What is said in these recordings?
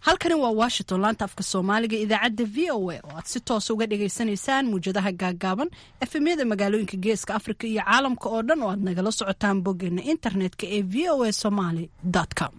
halkani waa washington laanta afka soomaaliga idaacadda v o a oo aad si toosa uga dhagaysanaysaan muwjadaha gaagaaban efemyada magaalooyinka geeska afrika iyo caalamka oo dhan oo aad nagala socotaan boggeena internetka ee v o a somaly com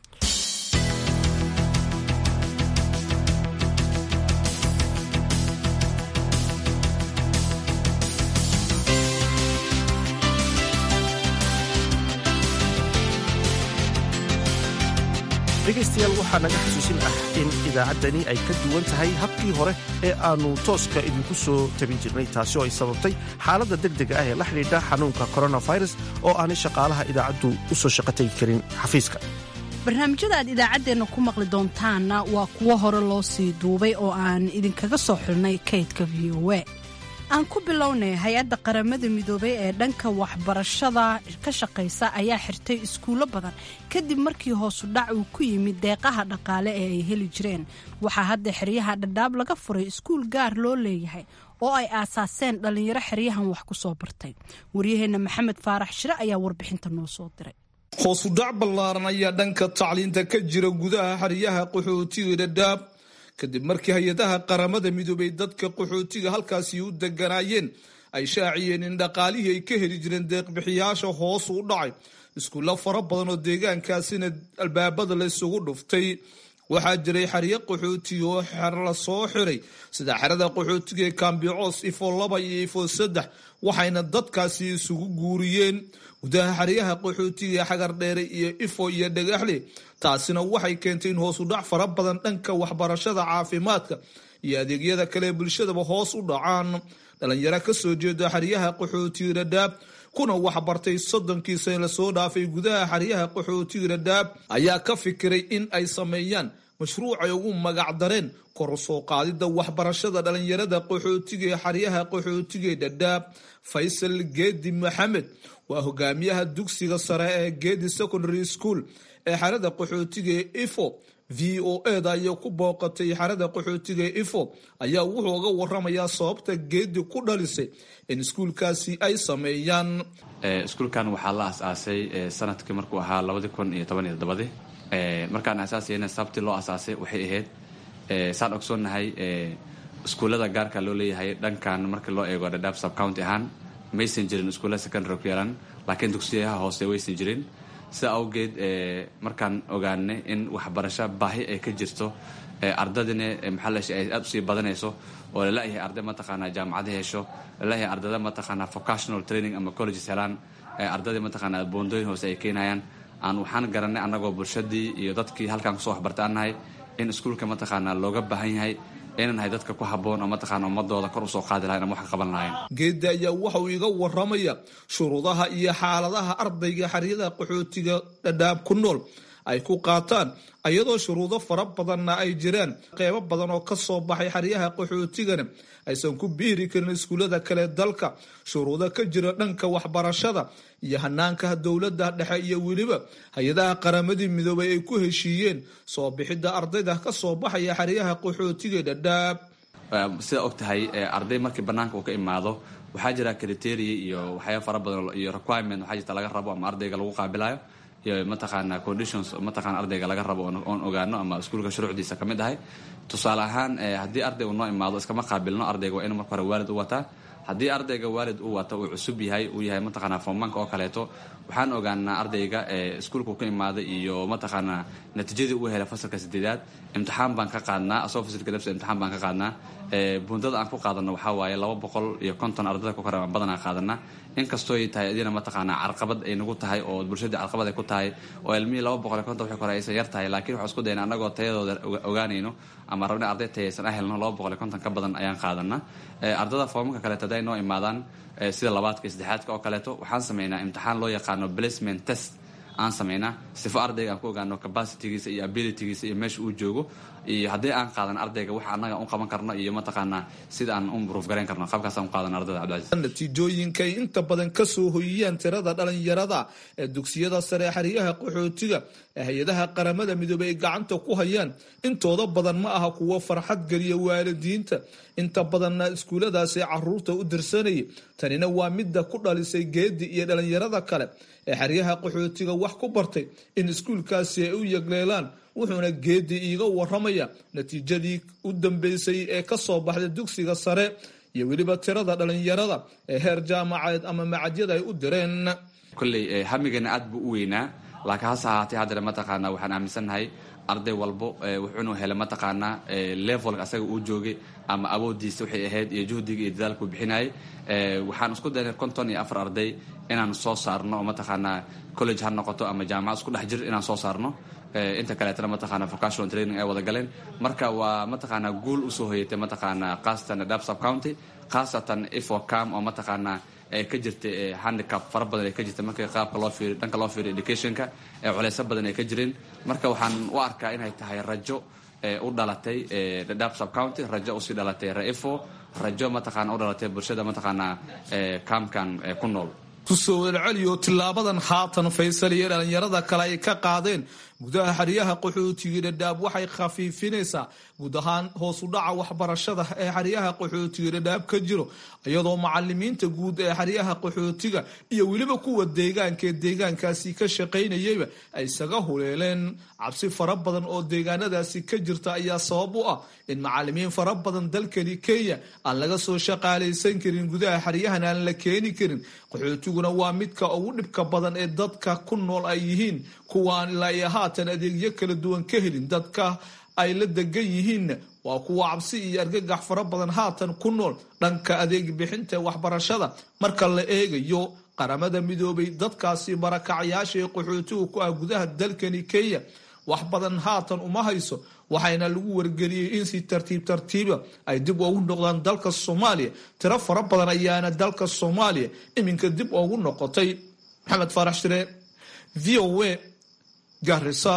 dhegaystayaal waxaa naga xusuusin ah in idaacaddani ay ka duwan tahay habkii hore ee aannu tooska idinku soo tabin jirnay taasi oo ay sababtay xaaladda degdega ah ee la xidhiidha xanuunka koronafirus oo aanay shaqaalaha idaacaddu u soo shaqatagi karin xafiiska barnaamijyada aad idaacaddeenna ku maqli doontaanna waa kuwo hore loo sii duubay oo aan idinkaga soo xilnay kaydka v o a aan ku bilownay hay-adda qaramada midoobay ee dhanka waxbarashada ka shaqaysa ayaa xirtay iskuullo badan kadib markii hoosu dhac uu ku yimid deeqaha dhaqaale ee ay heli jireen waxaa hadda xeryaha dhadhaab laga furay iskuul gaar loo leeyahay oo ay aasaaseen dhallinyaro xeryahan wax ku soo bartay waryaheenna maxamed faarax shire ayaa warbixinta noo soo diray hoosu dhac ballaaran ayaa dhanka tacliinta ka jira gudaha xeryaha qaxootiga dhadhaab kadib markii hay-adaha qaramada midoobay dadka qaxootiga halkaasi u deganaayeen ay shaaciyeen in dhaqaalihii ay ka heli jireen deeqbixiyaasha hoos u dhacay iskuulla fara badan oo deegaankaasina albaabada la isugu dhuftay waxaa jiray xeryo qaxootiga oo xer la soo xiray sida xerada qaxootiga ee kambicoos ifo laba iyo ifo saddex waxayna dadkaasi isugu guuriyeen gudaha xeryaha qaxootiga ee xagar dheere iyo ifo iyo dhagaxle taasina waxay keentay in hoosu dhac fara badan dhanka waxbarashada caafimaadka iyo adeegyada kale ee bulshadaba hoos u dhacaan dhalinyaro kasoo jeeda xeryaha qaxootiga dhadhaab kuna waxbartay soddonkii sane lasoo dhaafay gudaha xeryaha qaxootiga dhadhaab ayaa ka fikiray in ay sameeyaan mashruucay ugu magacdareen kor soo qaadida waxbarashada dhalinyarada qaxootiga ee xeryaha qaxootiga ee dhadhaab faysal geedi maxamed waa hogaamiyaha dugsiga sare ee geedi secondary school ee xerada qaxootiga ee ifo v o eda ayaa ku booqatay xerada qaxootiga ee ifo ayaa wuxuu uga waramayaa sababta geedi ku dhalisay in iskuulkaasi ay sameeyaan iskuulkan waxaa la asaasay sanadkii markuu ahaa labadii kun iyo toban iyo todobadii markaan asaasayna sababtii loo asaasay waxay ahayd saan ogsoonnahay iskuullada gaarka loo leeyahay dhankan markii loo eego dhadhaab subcounty ahaan maysan jirin iskuulla secondary ku yalan laakiin dugsiyaha hoose waysan jirin sida awgeed markaan ogaanay in waxbarasho baahi ay ka jirto ardadina maxaa ay aada usii badanayso oo lalayahay arday mataqaanaa jaamacada hesho lalayahay ardada mataqaanaa vocational training ama colleges helaan ardadii mataqaanaa boondooyin hoose ay keenayaan aan waxaan garanay annagoo bulshadii iyo dadkii halkaan kusoo waxbartay aan nahay in iskuulka mataqaanaa looga baahan yahay inaan nahay dadka ku habboon oo mataqaana ummadooda kor usoo qaadi lahayn ama wax ka qaban lahayn geedda ayaa waxa uu iga waramaya shuruudaha iyo xaaladaha ardayga xeryada qaxootiga dhadhaab ku nool ay ku qaataan iyadoo shuruudo fara badanna ay jiraan qeybo badan oo kasoo baxay xeryaha qaxootigana aysan ku biiri karin iskuullada kale dalka shuruudo ka jira dhanka waxbarashada iyo hanaanka dowladda dhexe iyo weliba hay-adaha qaramadii midoobay ay ku heshiiyeen soo bixidda ardayda kasoo baxaya xeryaha qaxootiga dhadhaab sida og tahay arday markii banaanka uu ka imaado waxaa jira criteria iyo waxyaaba fara badan iyo requirement waxaa jirta laga rabo ama ardayga lagu qaabilayo iyo mataqaana conditions mataqana ardayga laga rabo oon ogaano ama iskuulka shuruucdiisa ka mid ahay tusaale ahaan haddii arday uu noo imaado iskama qaabilno ardayga waa inuu marka hore waalid u wataa haddii ardayga waalid uu wato uu cusub yahay uu yahay mataqaana fomanka oo kaleeto waxaan ogaanaa ardayga iskuulkuu ka imaaday iyo mataqaana natiijadii uu helay fasalka sideedaad imtixaan baan ka qaadnaa asoo fasalka dabsa imtixaan baan ka qaadnaa bundada aan ku qaadano waxaa waaye laba boqol iyo konton ardada ku kore aan badanaa qaadanaa inkastooy tahay adina mataqaanaa carqabad ay nagu tahay oo bulshadii carqabad ay ku tahay oo ilmihii laba boqol iyo konton wixii kore aysan yar tahay laakiin waxaan isku dayna annagoo tayadooda ogaanayno ama rabna arday tayaysan ah helno laba boqol iyo konton ka badan ayaan qaadanaa ardada foomanka kaleeto hadday noo imaadaan sida labaadka iyo saddexaadka oo kaleeto waxaan sameynaa imtixaan loo yaqaano placement test aan sameynaa sifo ardayga aan ku ogaano capacitygiisa iyo abilitygiisa iyo meesha uu joogo iyo haddii aan qaadan ardayga wax annaga u qaban karno iyo mataqaanaa sida aan u improve garayn karno qaabkaasaan u qaadan ardayda cabdicasiis natiijooyinka ay inta badan kasoo hoyiyaan tirada dhalinyarada ee dugsiyada sare ee xeryaha qaxootiga ee hay-adaha qaramada midoobey ay gacanta ku hayaan intooda badan ma aha kuwo farxad geliya waalidiinta inta badanna iskuulladaasi caruurta u dirsanayay tanina waa midda ku dhalisay geedi iyo dhallinyarada kale ee xeryaha qaxootiga wax ku bartay in iskuulkaasi ay u yegleelaan wuxuuna geedi iiga waramaya natiijadii u dambeysay ee ka soo baxday dugsiga sare iyo weliba tirada dhallinyarada ee heer jaamacadeed ama macadyada ay u direen kolley hamigana aad buu u weynaa laakiin hase ahaatee haddana mataqaanaa waxaan aaminsannahay arday walbo wuxuunu helay mataqaanaa levelka asaga uu joogay ama awoodiisa waxay ahayd iyo juhdiga iyo dadaalkuu bixinayay waxaan isku daynay konton iyo afar arday inaan soo saarno oo mataqaanaa college ha noqoto ama jaamacad isku dhex jir inaan soo saarno inta kaleetana mataqaana vocational training ay wada galeen marka waa mataqaanaa guul usoo hoyatay mataqaanaa khaasatan dab sub county khaasatan ifocam oo mataqaanaa ee ka jirta handicap fara badan ee ka jirta marka qaabka loo fiiriyo dhanka loo fiiriyo educationka ee culeyso badan ay ka jireen marka waxaan u arkaa inay tahay rajo u dhalatay dab sub county rajo usii dhalatay raifo rajo mataqaana u dhalatay bulshada mataqaanaa kaamkan ku nool kusoo welceliyo tilaabadan haatan faysal iyo dhallinyarada kale ay ka qaadeen gudaha xeryaha qaxootiga dhadhaab waxay khafiifinaysaa guud ahaan hoos u dhaca waxbarashada ee xeryaha qaxootiga dhadhaab ka jiro iyadoo macalimiinta guud ee xeryaha qaxootiga iyo weliba kuwa deegaanka ee deegaankaasi ka shaqaynayayba ay isaga huleeleen cabsi fara badan oo deegaanadaasi ka jirta ayaa sabab u ah in macalimiin fara badan dalkani kenya aan laga soo shaqaalaysan karin gudaha xeryahan aan la keeni karin qaxootiguna waa midka ugu dhibka badan ee dadka ku nool ay yihiin kuwaan ilaa iyo haatan adeegyo kala duwan ka helin dadka ay la degan yihiinna waa kuwa cabsi iyo argagax fara badan haatan ku nool dhanka adeeg bixinta waxbarashada marka la eegayo qaramada midoobay dadkaasi barakacyaasha ee qaxootiga ku ah gudaha dalkani kenya wax badan haatan uma hayso waxayna lagu wargeliyey in si tartiib tartiiba ay dib ugu noqdaan dalka soomaaliya tiro fara badan ayaana dalka soomaaliya iminka dib ugu noqotay maxamed faarax shire v o a garisa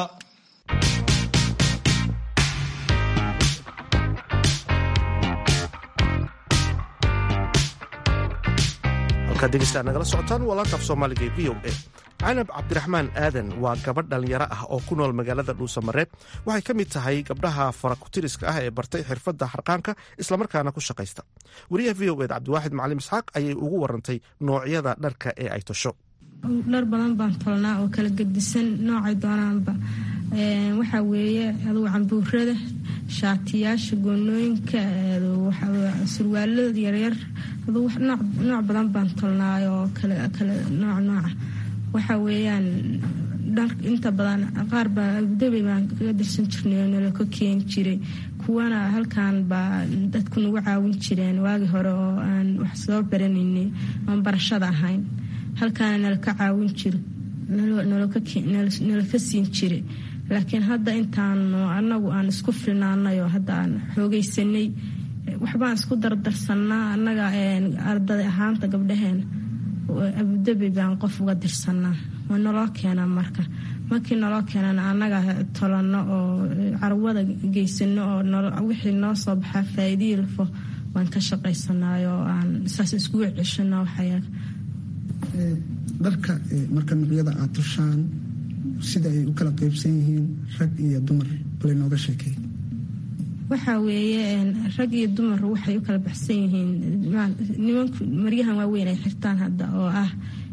halkaad degeystaad nagala socotaan waa laantaaf soomaaliga ee v o a canab cabdiraxmaan aadan waa gabadh dhallinyaro ah oo ku nool magaalada dhuusamareeb waxay ka mid tahay gabdhaha farakutiriska ah ee bartay xirfadda harqaanka islamarkaana ku shaqaysta wariyaha v o ed cabdiwaaxid macalim isxaaq ayay ugu warantay noocyada dharka ee ay tosho dhar badan baan tolnaa oo kala gedisan noocay doonaanba waxaa weeye adugu cambuurada shaatiyaasha goonooyinka surwaalada yaryar adugu nooc badan baan tolnaay oo kale nooc nooca waxaa weeyaan dhar inta badan qaar baa abudabey baan kaga dirsan jirnay oo nala ka keeni jiray kuwana halkan baa dadku nagu caawin jireen waagii hore oo aan wax soo baranaynay oon barashada ahayn halkaana nala ka caawin jiro nala ka siin jira laakiin hadda intaanu anagu aan isku filnaanay oo hadda aan xoogaysanay waxbaan isku dardarsanaa annaga arday ahaanta gabdhaheena abudabi baan qof uga dirsanaa waa naloo keenaa marka markii naloo keenana annaga tolano oo carwada geysano oo wixii noo soo baxaa faa'iidiilfo waan ka shaqaysanay oo aan saas iskugu ceshano waxyaal dharka marka nuqyada aad tushaan sida ay u kala qaybsan yihiin rag iyo dumar bale nooga sheekay waxaa weeye rag iyo dumar waxay u kala baxsan yihiin nimanku maryahan waaweyn ay xirtaan hadda oo ah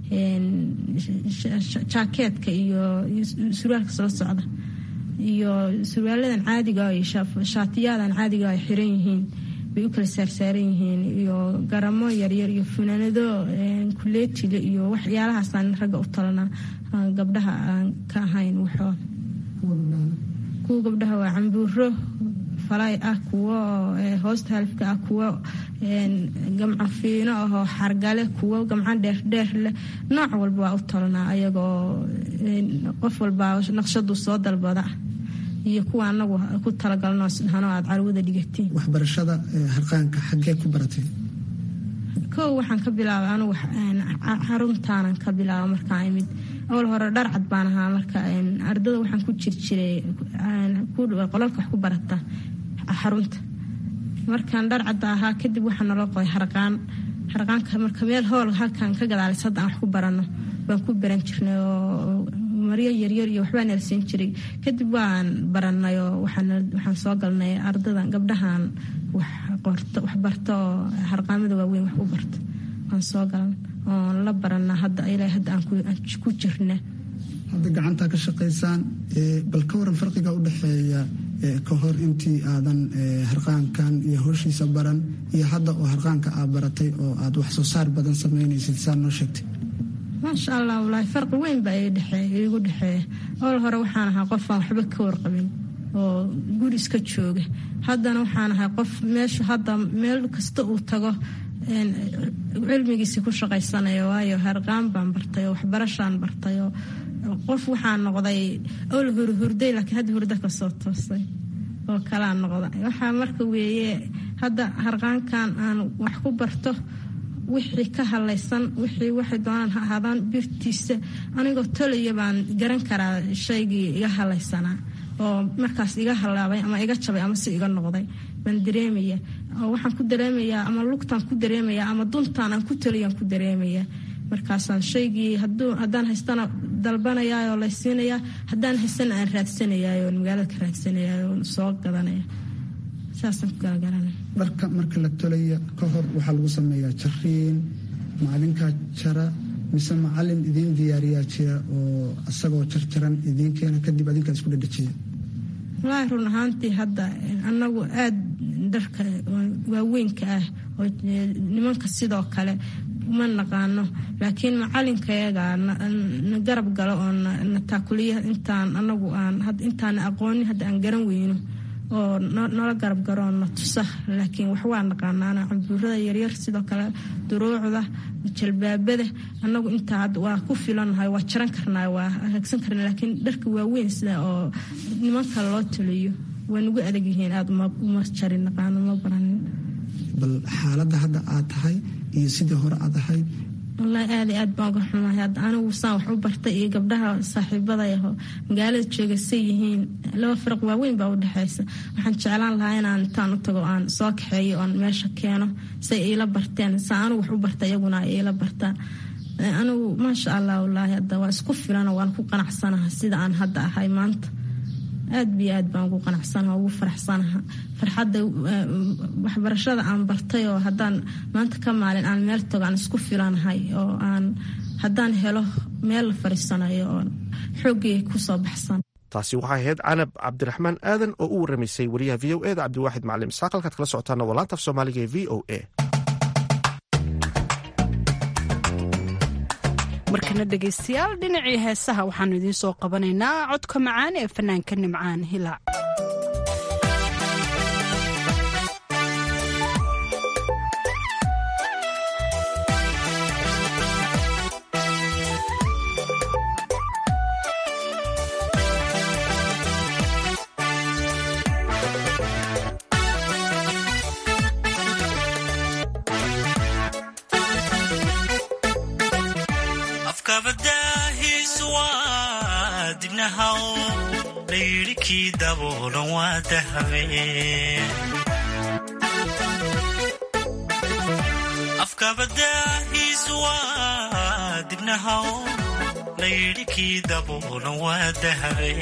jaakeetka iyo surwaalka soo socda iyo surwaaladan caadiga iyo shaatiyadan caadiga ay xiran yihiin bay u kala saarsaaran yihiin iyo garamo yaryar iyo funaanado kuleetile iyo waxyaalahaasaan ragga u talanaa gabdhaha aan ka ahayn waxoo kuwa gabdhaha waa cambuuro falay ah kuwo hoosta halifka ah kuwo gamco fiino ahoo xargale kuwo gamco dheerdheer leh nooc walba waa u talanaa ayagoo qof walbaa naqshadu soo dalbada iyo kuwa anagu ku talagalno hano aad carwada dhigatiin waxbarashada harqaanka xaggee ku baratay kow waxaan ka bilaabay anugu xaruntaanan ka bilaaba markaan imid awal hore dhar cad baan ahaa marka ardada waxaan ku jir jiray qolalka wax ku barata xarunta markaan dhar cadda ahaa kadib waxaa naloo qoday harqaan harqaanka marka meel hool halkan ka gadaalis hadda aan wax ku barano baan ku baran jirnay oo maryo yaryar iyo waxbaa nala siin jiray kadib waan baranay oo waxaan soo galnay ardadan gabdhahan wax barto oo harqaamada waaweyn wax u barto aan soo galan oon la barana hadda ilaa hadda aan ku jirna hadda gacantaa ka shaqaysaan bal ka waran farqiga u dhexeeya ka hor intii aadan harqaankan iyo howshiisa baran iyo hadda oo harqaanka aad baratay oo aad wax soo saar badan samaynaysid saa noo sheegtay maasha allah walaahi farqi weyn baa iigu dhexeeya ool hore waxaan ahaa qofaan waxba ka warqabin oo guri iska jooga haddana waxaan ahay qof meeshu hadda meel kasta uu tago cilmigiisi ku shaqaysanaya waayo harqaan baan bartay oo waxbarashaan bartay oo qof waxaa noqday ol hurhurday laakiin hadda hurdo kasoo toosay oo kalaa noqda waxaa marka weeye hadda harqaankan aan wax ku barto wixii ka halaysan wixii waxay doonaan ha ahaadaan birtiisa anigoo tolaya baan garan karaa shaygii iga halaysanaa oo markaas iga halaabay ama iga jabay ama si iga noqday baan dareemaya oo waxaan ku dareemayaa ama lugtaan ku dareemayaa ama duntaan aan ku taliyaan ku dareemayaa markaasaan shaygii haddaan haystana dalbanayaayoo laysiinayaa haddaan haystana aan raadsanayaay oo magaalada ka raadsanayaay oo soo gadanaya saasaan ku galagaranaya dharka marka la tolaya ka hor waxaa lagu sameeyaa jariin macalinkaa jara mise macalin idiin diyaariyaa jira oo isagoo jarjaran idiin keena kadib adinkaa isku dhadhajiya wallaahi run ahaantii hadda annagu aad dharka waaweynka ah oo nimanka sidoo kale uma naqaano laakiin macalinkayaga na garab galo oo na taakuliya intaan anagu aan intaana aqoonin hadda aan garan weyno oo nala garab garo na tusa laakiin wax waa naqaanaana cambuurada yaryar sidoo kale duruucda jalbaabada anagu intaa waa ku filannahay waa jaran karnaa waa hagsan karna laakiin dharka waaweyn sida oo nimanka loo taliyo waa nagu adag yihiin aada uma jarin naqaano ma baranin bal xaaladda hadda aad tahay iyo sidii hore aad ahayd wallaahi aada aad baan uga xumahay hadda anigu saan wax u bartay iyo gabdhaha saaxiibadayaho magaalada jooga say yihiin laba firaq waaweyn baa u dhexaysa waxaan jeclaan lahaa inaan intaan u tago aan soo kaxeeyo oon meesha keeno say iila barteen saa anigu wax u barta iyaguna ay iila bartaa anigu maasha allah wallaahi hadda waa isku filano waan ku qanacsanaha sida aan hadda ahay maanta aad biyo aad baan ugu qanacsanaha ugu faraxsanaha farxadda waxbarashada aan bartay oo haddaan maanta ka maalin aan meel tago aan isku filanahay oo aan haddaan helo meel la fariisanayo oo xooggay kusoo baxsan taasi waxay ahayd canab cabdiraxmaan aadan oo u waramaysay wariyaha v o eda cabdiwaaxid macalin isaaq halkaad kala socotaana waa laanta af soomaaliga ee v o a markana dhegaystayaal dhinacii heesaha waxaanu idiin soo qabanaynaa codka macaan ee fanaanka nimcaan hilaac afkabadaahiisu waa dibnahaw layidhi kii daboolan waa dahabe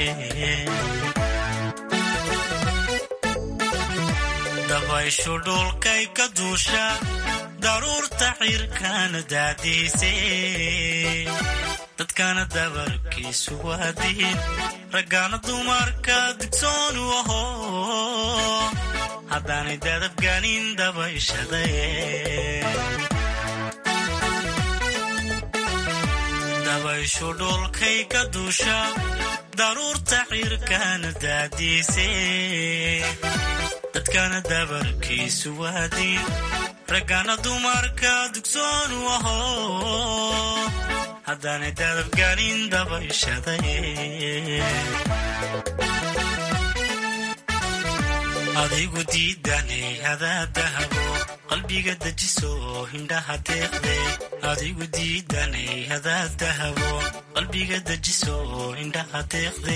dabayshu dhulkay ka duusha daruurta xirkaana daadiise dadkana dabarkiisu waa diin raggaana dumarka digsoonu aho haddaanay dadabgaanin dabayshaday dabayshu dhulkay ka duusha daruurta xirkaana daadiise dadkana dabarkiisu waa diin raggaana dumarka digsoonu aho haddaanay dadabgaanin dabayshaday adigu diidanay hadaa dahabo qalbiga dejiso hindhaha deeqde adigu diidanay hadaa dahabo qalbiga dejiso hindhaha deeqde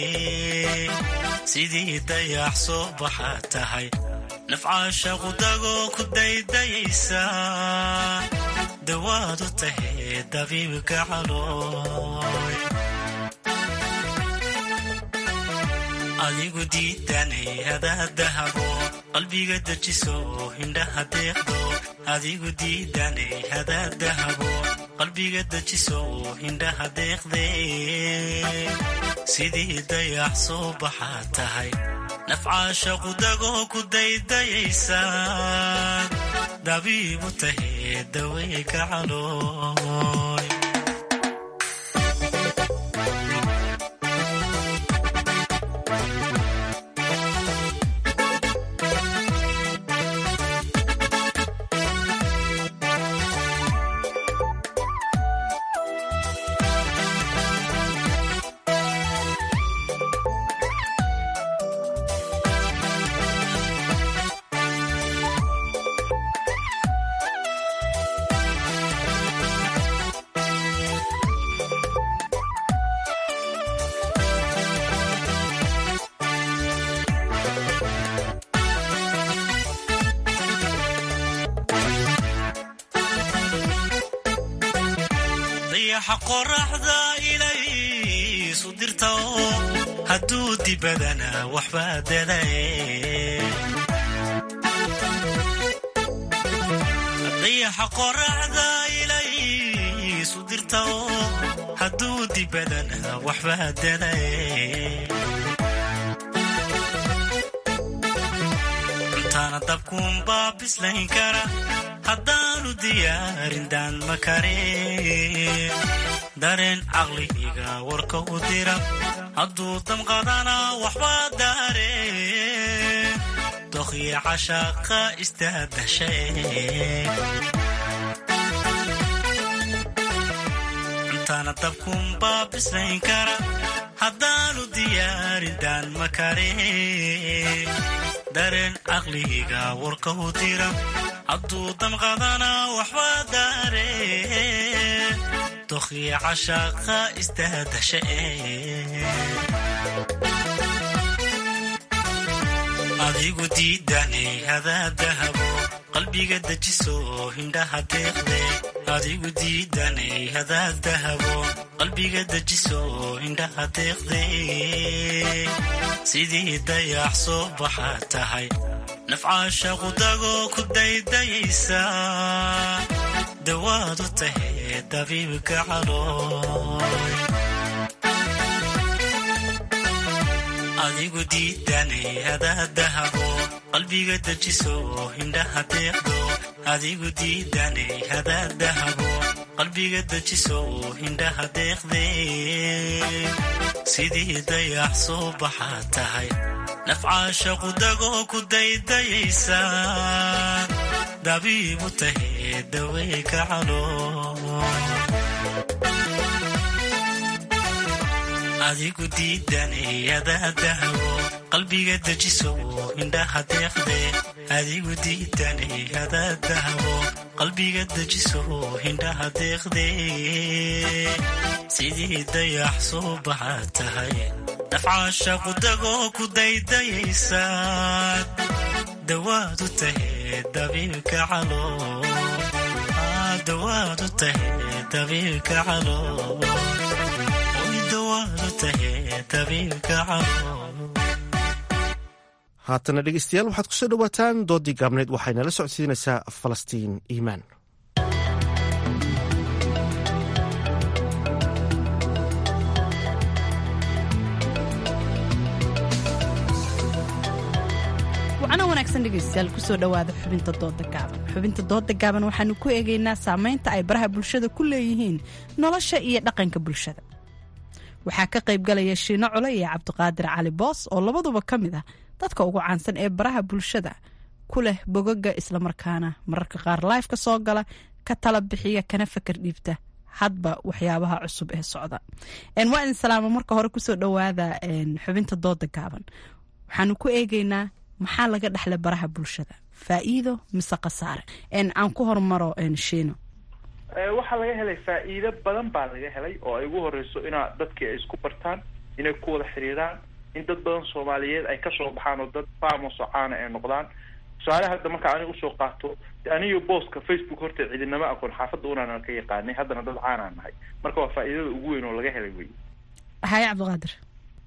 sidii dayax soo baxa tahay nafcaashaqu dagoo ku daydayaysa dawaad u tahay dabiibka calooy adigu diidanay hadaa dahabo qalbiga dejiso hindhaha deeqdo adigu diidanay hadaad dahabo qalbiga dejiso hindhaha deeqde sidii dayax soo baxaa tahay nafcaasha qudagoo ku daydayaysa dabiibu tahee dawey ka calooy dayaxa qoraxda ilaysu dirta oo hadduu dibadana waxbaa dadaye dayaxa qoraxda ilaysu dirta oo hadduu dibadana waxbaa dadaye cuntaana dabkuunbaa bislayn kara haddaanu diyaarin daan ma karin dareen caqligiga warka u dira hadduu damqadana waxbaa daare dokhya cashaaqa istaadashe cuntaana dabkuunbaa bislayn kara haddaanu diyaarin daan ma karin dareen caqligiga warka u dira hadduu damqadana waxbaa daare dokhya cashaaqa istaadashe adigu diidanay hadaad dahabo qalbiga dejiso hindhaha deeqde adigu diidanay hadaad dahabo qalbiga dejiso hindhaha deeqde sidii dayax soo baxaa tahay nafcaasha qudagoo ku daydayaysa dawaadu tahee dabiibka calooy adigu diidanay hadaad dahabo qalbiga dejiso hindhaha deeqdo adigu diidanay hadaad dahabo qalbiga dejiso hindhaha deeqde sidii dayax soo baxaa tahay nafcaasha qudagoo ku daydayaysa dabiibu tahee dawey ka calooy adigu diidanay hadaad dahabo qalbiga dejiso hindhaha deeqde adigu diidanay hadaad dahabo qalbiga dejiso hindhaha deeqde sidii dayax soo baxaa tahay nafcaasha qudagoo ku daydayaysa dawaadu tahee dabiibka calooy dawaadu tahee dabiibka calooy haatana dhegeystayaal waxaad kusoo dhowaataan doodii gaabneed waxayna la socodsiinaysaa falastiin iimaan wacno wanaagsan dhegeystayaal kusoo dhowaada xubinta dooda gaaban xubinta dooda gaaban waxaanu ku eegaynaa saameynta ay baraha bulshada ku leeyihiin nolosha iyo dhaqanka bulshada waxaa ka qaybgalaya shiino cole iyo cabdiqaadir cali boos oo labaduba ka mid ah dadka ugu caansan ee baraha bulshada ku leh bogaga islamarkaana mararka qaar life ka soo gala ka tala bixiya kana fakar dhiibta hadba waxyaabaha cusub ee socda waa idin salaamo marka hore kusoo dhowaada xubinta dooda gaaban waxaanu ku eegaynaa maxaa laga dhexla baraha bulshada faa'iido mise khasaare aan ku hormaro shiino waxaa laga helay faa'iido badan baa laga helay oo ay ugu horeyso inaa dadkii ay isku bartaan inay ku wada xiriiraan in dad badan soomaaliyeed ay kasoo baxaan oo dad famos oo caana ay noqdaan tusaale hadda marka aniga usoo qaato aniyo booska facebook horta cidinama aqoon xaafadda unaan ka yaqaanay haddana dad caanaan nahay marka waa faa'iidada ugu weyn oo laga helay wey haye cabdiqaadir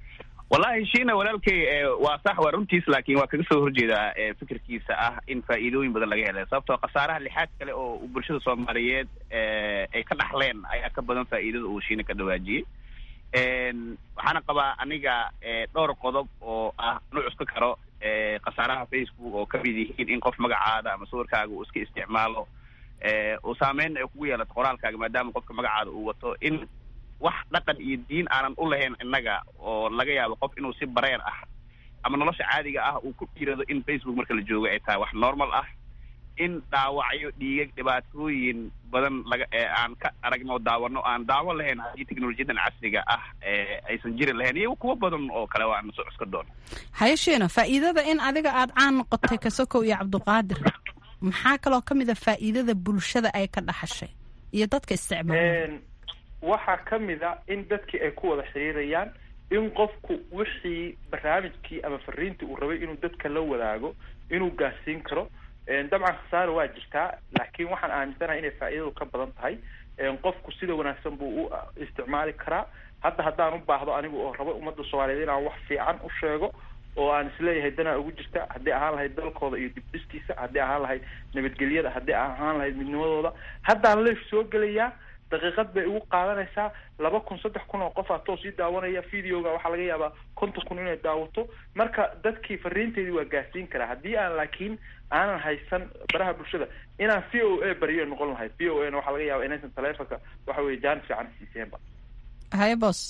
wallahi shiina walaalkay waa sax waa runtiis laakiin waa kaga soo horjeedaa fikirkiisa ah in faa'iidooyin badan laga helay sababtoo khasaaraha lixaad kale oo bulshada soomaaliyeed ay ka dhaxleen ayaa ka badan faa'iidada uu shiina ka dhawaajiyey waxaana qabaa aniga dhowr qodob oo ah nu cuska karo khasaaraha facebook oo kamid yihiin in qof magacaada ama sawirkaaga uu iska isticmaalo uu saameyn ay kugu yeelato qoraalkaaga maadaama qofka magacaada uu wato in wax dhaqan iyo diin aanan u lahayn innaga oo laga yaabo qof inuu si bareer ah ama nolosha caadiga ah uu ku dhiirado in facebook marka la joogo ay tahay wax normal ah in dhaawacyo dhiigag dhibaatooyin badan laga aan ka aragno daawano aan daawo lahayn haddii teknolojiyadan casriga ah aysan jiri lahayn iyo kuwo badan oo kale waan soo cuska doona hayasheena faa'iidada in adiga aada caan noqotay kasokow iyo cabdiqaadir maxaa kaloo ka mid a faa'iidada bulshada ay ka dhaxashay iyo dadka isticmaala waxaa ka mid a in dadkii ay ku wada xiriirayaan in qofku wixii barnaamijkii ama fariintii uu rabay inuu dadka la wadaago inuu gaarsiin karo dabcan khasaara waa jirtaa laakiin waxaan aaminsanahay inay faa'iidadu ka badan tahay qofku sida wanaagsan buu u isticmaali karaa hadda haddaan u baahdo anigu oo rabo ummadda soomaaliyeed inaan wax fiican u sheego oo aan isleeyahay danaa ugu jirta haddii ahaan lahayd dalkooda iyo dibdhiskiisa haddii ahaan lahayd nabadgelyada haddii ahaan lahayd midnimadooda haddaan leef soo gelayaa daqiiqad bay igu qaadanaysaa laba kun saddex kun oo qof atoo sii daawanaya videoga waxaa laga yaabaa konton kun inay daawato marka dadkii fariinteedii waa gaarsiin karaa haddii aan laakiin aanan haysan baraha bulshada inaan v o a bariyo noqon lahayd v o a na waxaa laga yaaba inaysan taleefonka waxa weye jaanis fiican siiseenba haye bos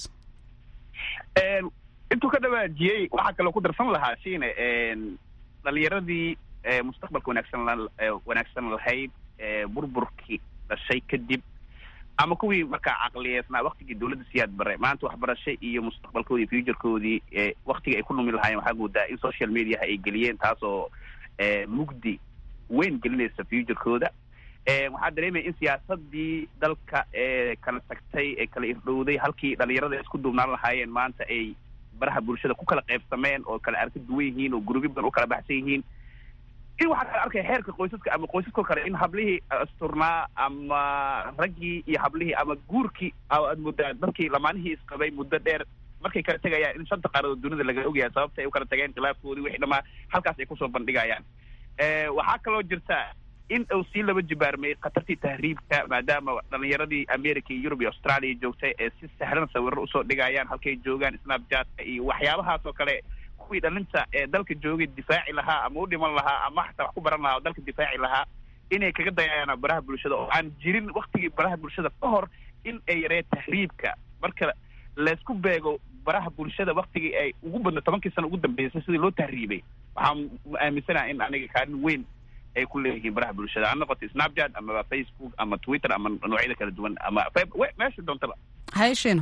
intuu ka dhawaajiyey waxaa kaloo ku darsan lahaa shiine dhalinyaradii mustaqbalka wanaagsan wanaagsan lahayd burburkii dhashay kadib ama kuwii markaa caqliyeesnaa waktigii dawladda siyaad bare maanta waxbarasho iyo mustaqbalkoodii futurekoodii waktiga ay ku numi lahaayeen waxaa moodaa in social mediaha ay geliyeen taasoo mugdi weyn gelinaysa futurekooda waxaa dareemaya in siyaasadii dalka ee kala tagtay ee kala irdhowday halkii dhalinyarada isku duubnaan lahaayeen maanta ay baraha bulshada ku kala qaybsameen oo kala arka duwan yihiin oo gurubyo badan u kala baxsan yihiin in waxaa kala arkaya xeerka qoysaska ama qoysaskoo kale in hablihii asturnaa ama raggii iyo hablihii ama guurkii aad moodaa dadkii lamaanihii isqabay muddo dheer markay kala tegayaan in shanta qaaradood dunida laga ogyahay sababta ay u kala tageen khilaafkoodii wixii dhamaa halkaas ay kusoo bandhigayaan waxaa kaloo jirta in uu sii laba jibaarmay khatartii tahriibka maadaama dhalinyaradii america iyo yurub iyo australia joogtay ee si sahlan sawiro usoo dhigayaan halkay joogaan snapchatka iyo waxyaabahaas oo kale kuwii dhalinta ee dalka joogay difaaci lahaa ama u dhiman lahaa ama xataa wax ku baran lahaa oo dalka difaaci lahaa inay kaga dayayaan baraha bulshada oo aan jirin waktigii baraha bulshada ka hor in ay yaree tahriibka marka laysku beego baraha bulshada waktigii ay ugu badna tobankii sano ugu dambeysay sidii loo tahriibay waxaan aaminsanaha in aniga kaalin weyn ay ku leeyihiin baraha bulshada ha noqoto snapchat ama facebook ama twitter ama noocyada kala duwan ama meesha doontaba hayshina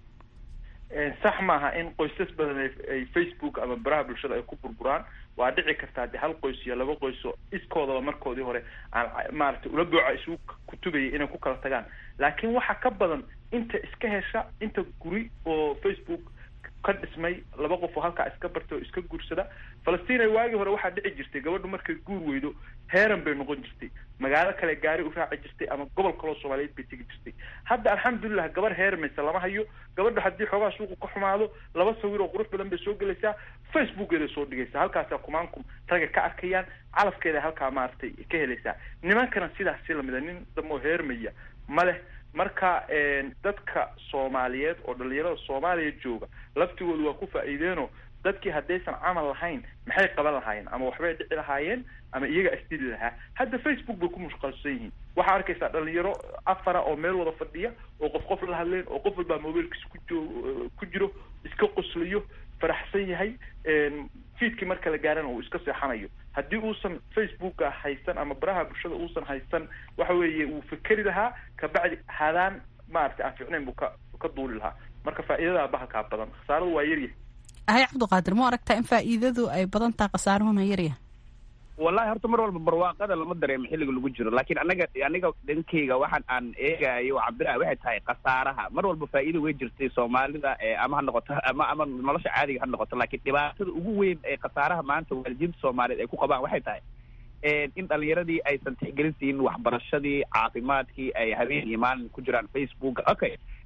sax maaha in qoysas badan ay facebook ama baraha bulshada ay ku burburaan waa dhici kartaa de hal qoys iyo laba qoyso iskoodaba markoodii hore aan maaragtay ula booca isugu kutubayay inay ku kala tagaan laakiin waxaa ka badan inta iska hesha inta guri oo facebook ka dhismay laba qof oo halkaa iska bartay oo iska guursada falastiin waagii hore waxaa dhici jirtay gabadhu markay guur weydo heeran bay noqon jirtay magaalo kale gaari u raaci jirtay ama gobol kaloo soomaaliyeed bay tegi jirtay hadda alxamdulilah gabar heermaysa lama hayo gabadha haddii xoogaa suuqu ka xumaado laba sawir oo qurux badan bay soo gelaysaa facebookeeday soo dhigaysaa halkaasaa kumaankum ragga ka arkayaan calafkeeda halkaa maaragtay ka helaysaa nimankana sidaas si lamida nin damoo heermaya ma leh marka dadka soomaaliyeed oo dhalinyarada soomaaliya jooga laftigoodu waa ku faa'iideenoo dadkii haddaysan camal lahayn maxay qaban lahaayeen ama waxbay dhici lahaayeen ama iyaga asdili lahaa hadda facebook bay ku mushqalsan yihiin waxaa arkaysaa dhalinyaro afara oo meel wada fadhiya oo qof qof la hadleen oo qof walbaa mobiilkiisa kujoo ku jiro iska qoslayo faraxsan yahay fiidkii marka la gaarana uu iska seexanayo haddii uusan facebooka haysan ama baraha bulshada uusan haysan waxa weeye wuu fikeri lahaa kabacdi hadaan maaragtay aan fiicnayn buu ka ka duuli lahaa marka faa'iidadaa bahalkaa badan khasaaradu waa yaryahay hay cabdiqaadir ma aragtaa in faa'iidadu ay badan taha khasaaruhuna yaryahay wallahi horta mar walba barwaaqada lama dareemo xilliga lagu jiro laakiin anaga aniga dhankeyga waxaan aan eegayo cabdiraha waxay tahay khasaaraha mar walba faa'iida way jirtay soomaalida ama ha noqoto ama ama nolosha caadiga ha noqoto laakiin dhibaatada ugu weyn ee khasaaraha maanta waalidiinta soomaaliyeed ay ku qabaan waxay tahay in dhalinyaradii aysan tixgelin siinin waxbarashadii caafimaadkii ay habeen iyo maalin ku jiraan facebook okay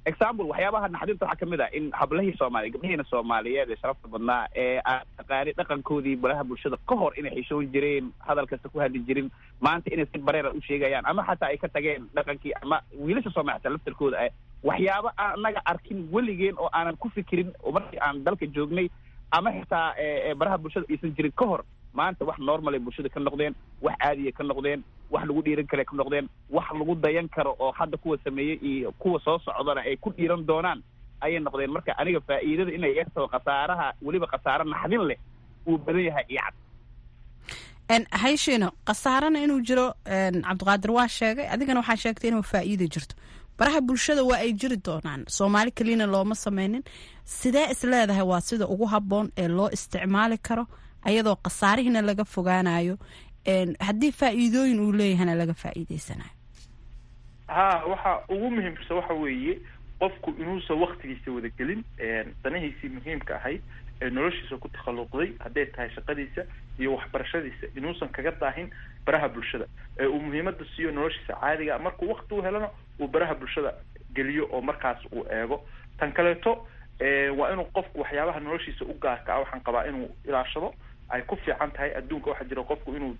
example waxyaabaha naxdinta waxaa kamid ah in hablahii soomaaliya gabdhahiina soomaaliyeed ee sharafta badnaa ee aan taqaani dhaqankoodii baraha bulshada ka hor inay xishoon jireen hadal kasta ku hadli jirin maanta inay si bareera u sheegayaan ama xataa ay ka tageen dhaqankii ama wiilasha soomaaliya xataa laftarkooda ah waxyaaba aan anaga arkin weligeen oo aanan ku fikirin oo markii aan dalka joognay ama xitaa baraha bulshada aysan jirin ka hor maanta wax normal ay bulshada ka noqdeen wax caadiya ka noqdeen wax lagu dhiiran kale ka noqdeen wax lagu dayan karo oo hadda kuwa sameeyey iyo kuwa soo socdana ay ku dhiiran doonaan ayay noqdeen marka aniga faa'iidada inay yartao khasaaraha weliba khasaaro naxdin leh uu badan yahay iyo cad hayshino khasaarana inuu jiro cabdiqaadir waa sheegay adigana waxaa sheegtay inuu faa'iida jirto baraha bulshada waa ay jiri doonaan soomaali keliyana looma sameynin sidee is leedahay waa sida ugu habboon ee loo isticmaali karo ayadoo khasaarihina laga fogaanayo haddii faa'iidooyin uu leeyahana laga faa'iideysanayo ha waxa ugu muhiimsan waxa weeye qofku inuusan waktigiisa wadagelin danihiisii muhiimka ahayd ee noloshiisa ku takhalluqday hadday tahay shaqadiisa iyo waxbarashadiisa inuusan kaga daahin baraha bulshada ee uu muhiimada siiyo noloshiisa caadiga markuu wakti u helana uu baraha bulshada geliyo oo markaas uu eego tan kaleeto waa inuu qofku waxyaabaha noloshiisa u gaarka ah waxaan qabaa inuu ilaashado ay ku fiican tahay adduunka waxaa jira qofku inuu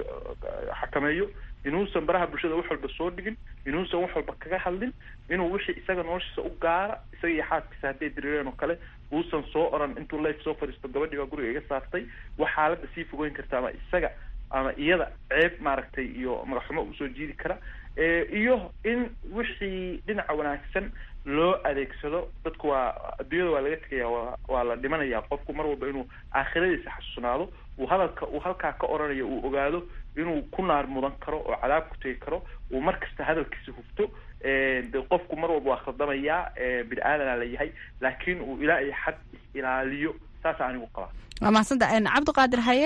xakameeyo inuusan baraha bulshada wax walba soo dhigin inuusan wax walba kaga hadlin inuu wixii isaga noloshiisa u gaara isaga iyo xaaskiisa hadday diriireen oo kale uusan soo oran intuu life soo fadhiisto gabadhii baa guriga iga saartay wax xaaladda sii fogeyn karta ama isaga ama iyada ceeb maaragtay iyo magaxumo usoo jiidi kara iyo in wixii dhinaca wanaagsan loo adeegsado dadku waa adduunyada waa laga tegaya wa waa la dhimanaya qofku mar walba inuu aakhiradiisa xasuusnaado uu hadalka uu halkaa ka oranayo uu ogaado inuu ku naar mudan karo oo cadaab ku tegi karo uu mar kasta hadalkiisa hufto de qofku mar walba waa khaldamayaa bini aadana la yahay laakiin uu ilaa iyo xad is-ilaaliyo saasa anigu qabaa waa mahadsanta cabdiqaadir haye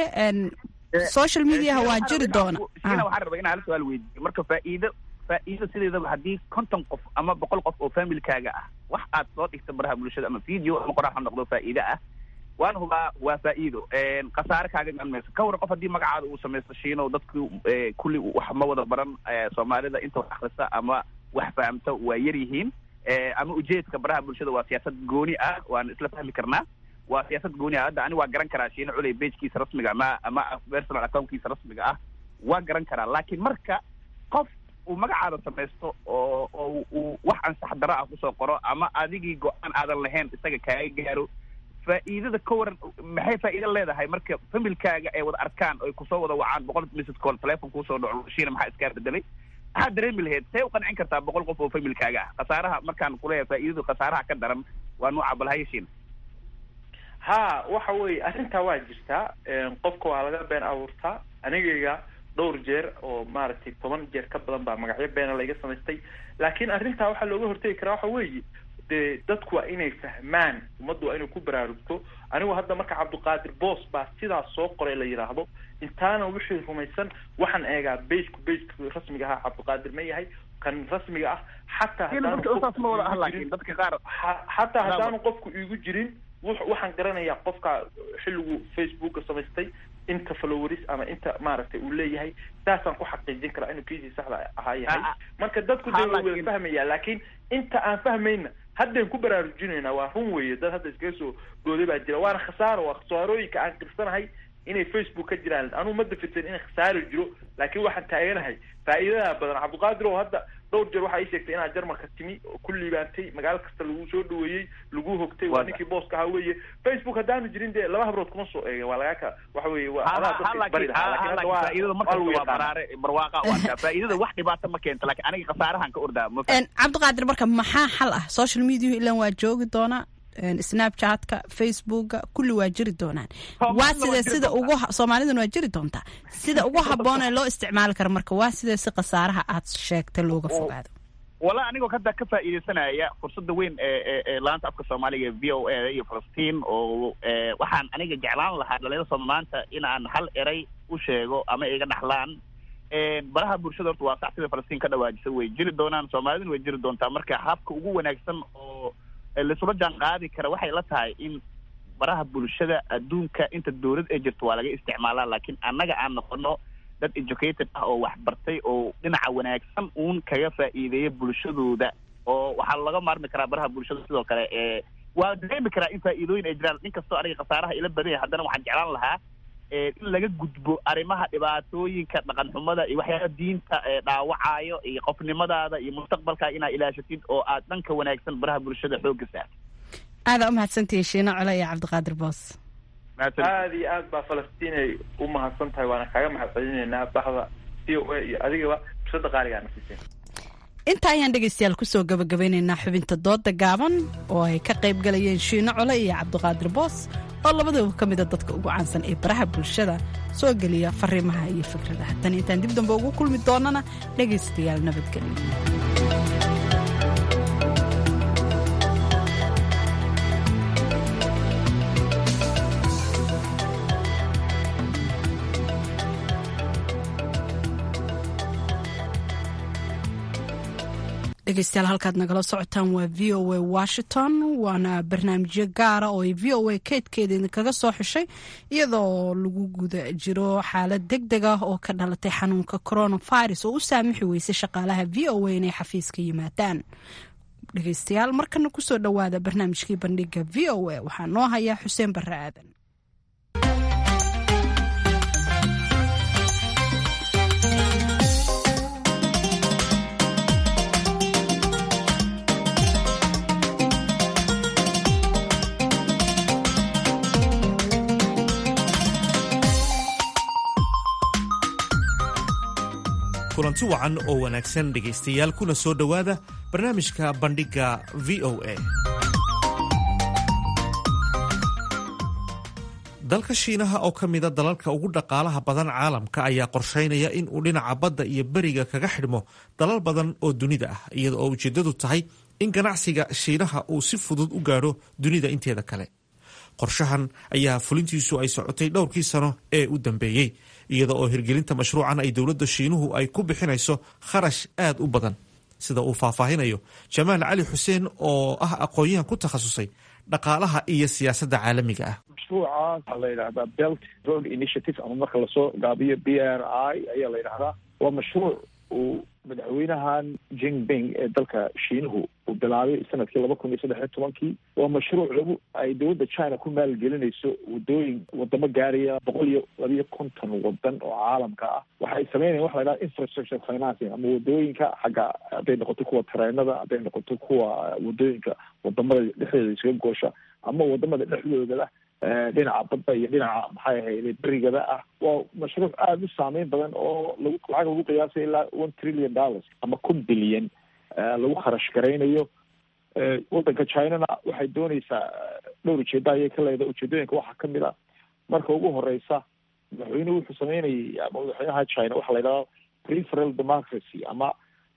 social mediaha waa jiri doona sina waxaan rabaa inaan hal su-aal weydiiyo marka faa'iido faa'iido sideedaba haddii konton qof ama boqol qof oo familkaaga ah wax aad soo dhigta baraha bulshada ama video ama qoraal ha noqdo faa'iide ah waan hubaa waa faa'iido khasaare kaaga iman mayso ka waran qof haddii magacaada uu samaysto shiino dadku kulli wax ma wada baran soomaalida inta wax akhrista ama wax fahamta waa yar yihiin ama ujeedka baraha bulshada waa siyaasad gooni ah waan isla fahmi karnaa waa siyaasad gooni ah hadda ani waa garan karaa shiino culey bejkiisa rasmiga ama ama personal accountkiisa rasmiga ah waa garan karaa laakiin marka qof uu magacaada samaysto oo oo uu wax ansax daro ah kusoo qoro ama adigii go-aan aadan lahayn isaga kaaga gaaro faa'iidada ka waran maxay faa'iido leedahay marka familkaaga ay wada arkaan oy kusoo wada wacaan boqol message call telephone kuusoo dhaco shiina maxaa iskaa bedelay maxaad dareemi lahayd see u qancin kartaa boqol qof oo familkaaga ah khasaaraha markaan kuleeyahay faa'iidadu khasaaraha ka daran waa nuuca balhaye shiina ha waxa weeye arrintaa waa jirtaa qofka waa laga been abuurtaa anigayga dhowr jeer oo maaragtay toban jeer ka badan baa magacyo beena layga samaystay laakiin arrintaa waxaa looga hortegi karaa waxa weeye dee dadku waa inay fahmaan ummaddu waa inay ku baraarugto anigu hadda marka cabdiqaadir boos baa sidaas soo qoray la yidhaahdo intaana wixii rumaysan waxaan eegaa bejku bejku rasmiga ahaa cabdiqaadir ma yahay kan rasmiga ah xataa xataa haddaanu qofku iigu jirin waxaan garanayaa qofka xilligu facebooka samaystay inta followers ama inta maaragtay uu leeyahay saasaan ku xaqiijin karaa inuu kiisii saxda ahaa yahay marka dadku dee way wada fahmaya laakiin inta aan fahmayna haddayn ku baraarujinayna waa run weeye dad hadda iskaga soo gooday baa jira waana khasaaro waa khasaarooyinka aan qirsanahay inay facebook ka jiraan anuu ma dafirsan in khasaaro jiro laakiin waxaan taaganahay faa'iidada badan cabdiqaadir oo hadda dhowr jeer waxaa ii sheegtay inaad jarmalka timi oo ku liibaantay magaalo kasta lagu soo dhaweeyey lagu hogtay waa ninkii booska ahaa weeye facebook haddaanu jirin dee laba habrood kuma soo eegin waa lagaa ka waxa weeye waa adaa dadka bari faa'iidada markasta waa baraare barwaaqa u arkaa faa'iidada wax dhibaato ma keento laakiin aniga khasaarahan ka ordaa ma cabdiqaadir marka maxaa xal ah social media ilan waa joogi doonaa snapchatka facebooka kulli waa jiri doonaan waa sidee sida ugu soomaaliduna waa jiri doontaa sida ugu habboon ee loo isticmaali karo marka waa sidee si khasaaraha aad sheegtay looga fogaado wala anigoo hadda ka faa'iidaysanaya fursadda weyn ee ee laanta afka soomaaliga v o a iyo falastiin oo waxaan aniga jeclaan lahaa dhalinyarada soomaalimaanta in aan hal eray u sheego ama iga dhaxlaan baraha bulshada horta waa sax sida falastiin ka dhawaajisa way jiri doonaan soomaaliduna way jiri doontaa marka habka ugu wanaagsan oo laisula jaan qaadi kara waxay la tahay in baraha bulshada adduunka inta dawlad ay jirto waa laga isticmaalaa laakiin annaga aan noqono dad educated ah oo waxbartay oo dhinaca wanaagsan uun kaga faa'iideeya bulshadooda oo waxaa laga maarmi karaa baraha bulshada sidoo kale ee waa dareemi karaa in faa'iidooyin ay jiraan inkastoo aniga khasaaraha ila badan yahay haddana waxaan jeclaan lahaa in laga gudbo arrimaha dhibaatooyinka dhaqan xumada iyo waxyaaba diinta dhaawacayo iyo qofnimadaada iyo mustaqbalkaa inaa ilaashatid oo aad dhanka wanaagsan baraha bulshada xoogga saartid aadaa umahadsantihiin shiino cole iyo cabdiqaadir boos aada iyo aad baa falastiinay u mahadsan tahay waana kaaga mahad celinaynaa baxda v o a iyo adigaba fursada qaaligaana siiseen inta ayaan dhegaystayaal kusoo gabagabeynaynaa xubinta dooda gaaban oo ay ka qayb galayeen shiino cole iyo cabdiqaadir boos oo labadaba ka mida dadka ugu caansan ee baraha bulshada soo geliya fariimaha iyo fikradaha tan intaan dib dambe ugu kulmi doonana dhegaystayaal nabadgelyo dhegeystayaal halkaad nagala socotaan waa v o a washington waana barnaamijyo gaara oo ay v o a keydkeeda idinkaga soo xushay iyadoo lagu guda jiro xaalad deg deg ah oo ka dhalatay xanuunka coronavirus oo u saamixi weysay shaqaalaha v o a inay xafiiska yimaadaan dhegeystayaal markana kusoo dhowaada barnaamijkii bandhiga v o a waxaa noo hayaa xuseen barre aadan kulanti wacan oo wanaagsan dhegaystayaal kuna soo dhowaada barnaamijka bandhigga v o a dalka shiinaha oo ka mida dalalka ugu dhaqaalaha badan caalamka ayaa qorshaynaya in uu dhinaca badda iyo beriga kaga xidhmo dalal badan oo dunida ah iyada oo ujeeddadu tahay in ganacsiga shiinaha uu si fudud u gaadho dunida inteeda kale qorshahan ayaa fulintiisu ay socotay dhowrkii sano ee u dambeeyey iyada oo hirgelinta mashruucan ay dowladda shiinuhu ay ku bixinayso kharash aad u badan sida uu faahfaahinayo jamaal cali xuseen oo ah aqoon-yahan ku takhasusay dhaqaalaha iyo siyaasadda caalamiga ah mashruucaas waxaa la yidhahdaa belt road initiative ama marka lasoo gaabiyo b r i ayaa la yidhahdaa waa mashruuc uu madaxweynahan jinping ee dalka shiinuhu uu bilaabay sanadkii laba kun iyo saddex iyo tobankii waa mashruuc lagu ay dowladda china ku maalgelinayso wadooyin wadamo gaaraya boqol iyo labiyo konton wadan oo caalamka ah waxay sameynayan waxa la yidhaha infrastructure financing ama wadooyinka xagga hadday noqoto kuwa tareenada hadday noqoto kuwa wadooyinka wadamada dhexdooda isaga goosha ama wadamada dhexdooda dhinaca badda iyo dhinaca maxay ahayde berigada ah waa mashruuc aada u saameyn badan oo lagu lacag lagu qiyaasay ilaa one trillion dollars ama kun bilyan lagu kharash garaynayo waddanka chinana waxay dooneysaa dhowr ujeeda ayay ka leedahay ujeedooyinka waxaa kamid a marka ugu horeysa madaxweynuhu wuxuu sameynayay ama madaxweynaha china waxaa la yidhahda preferal democracy ama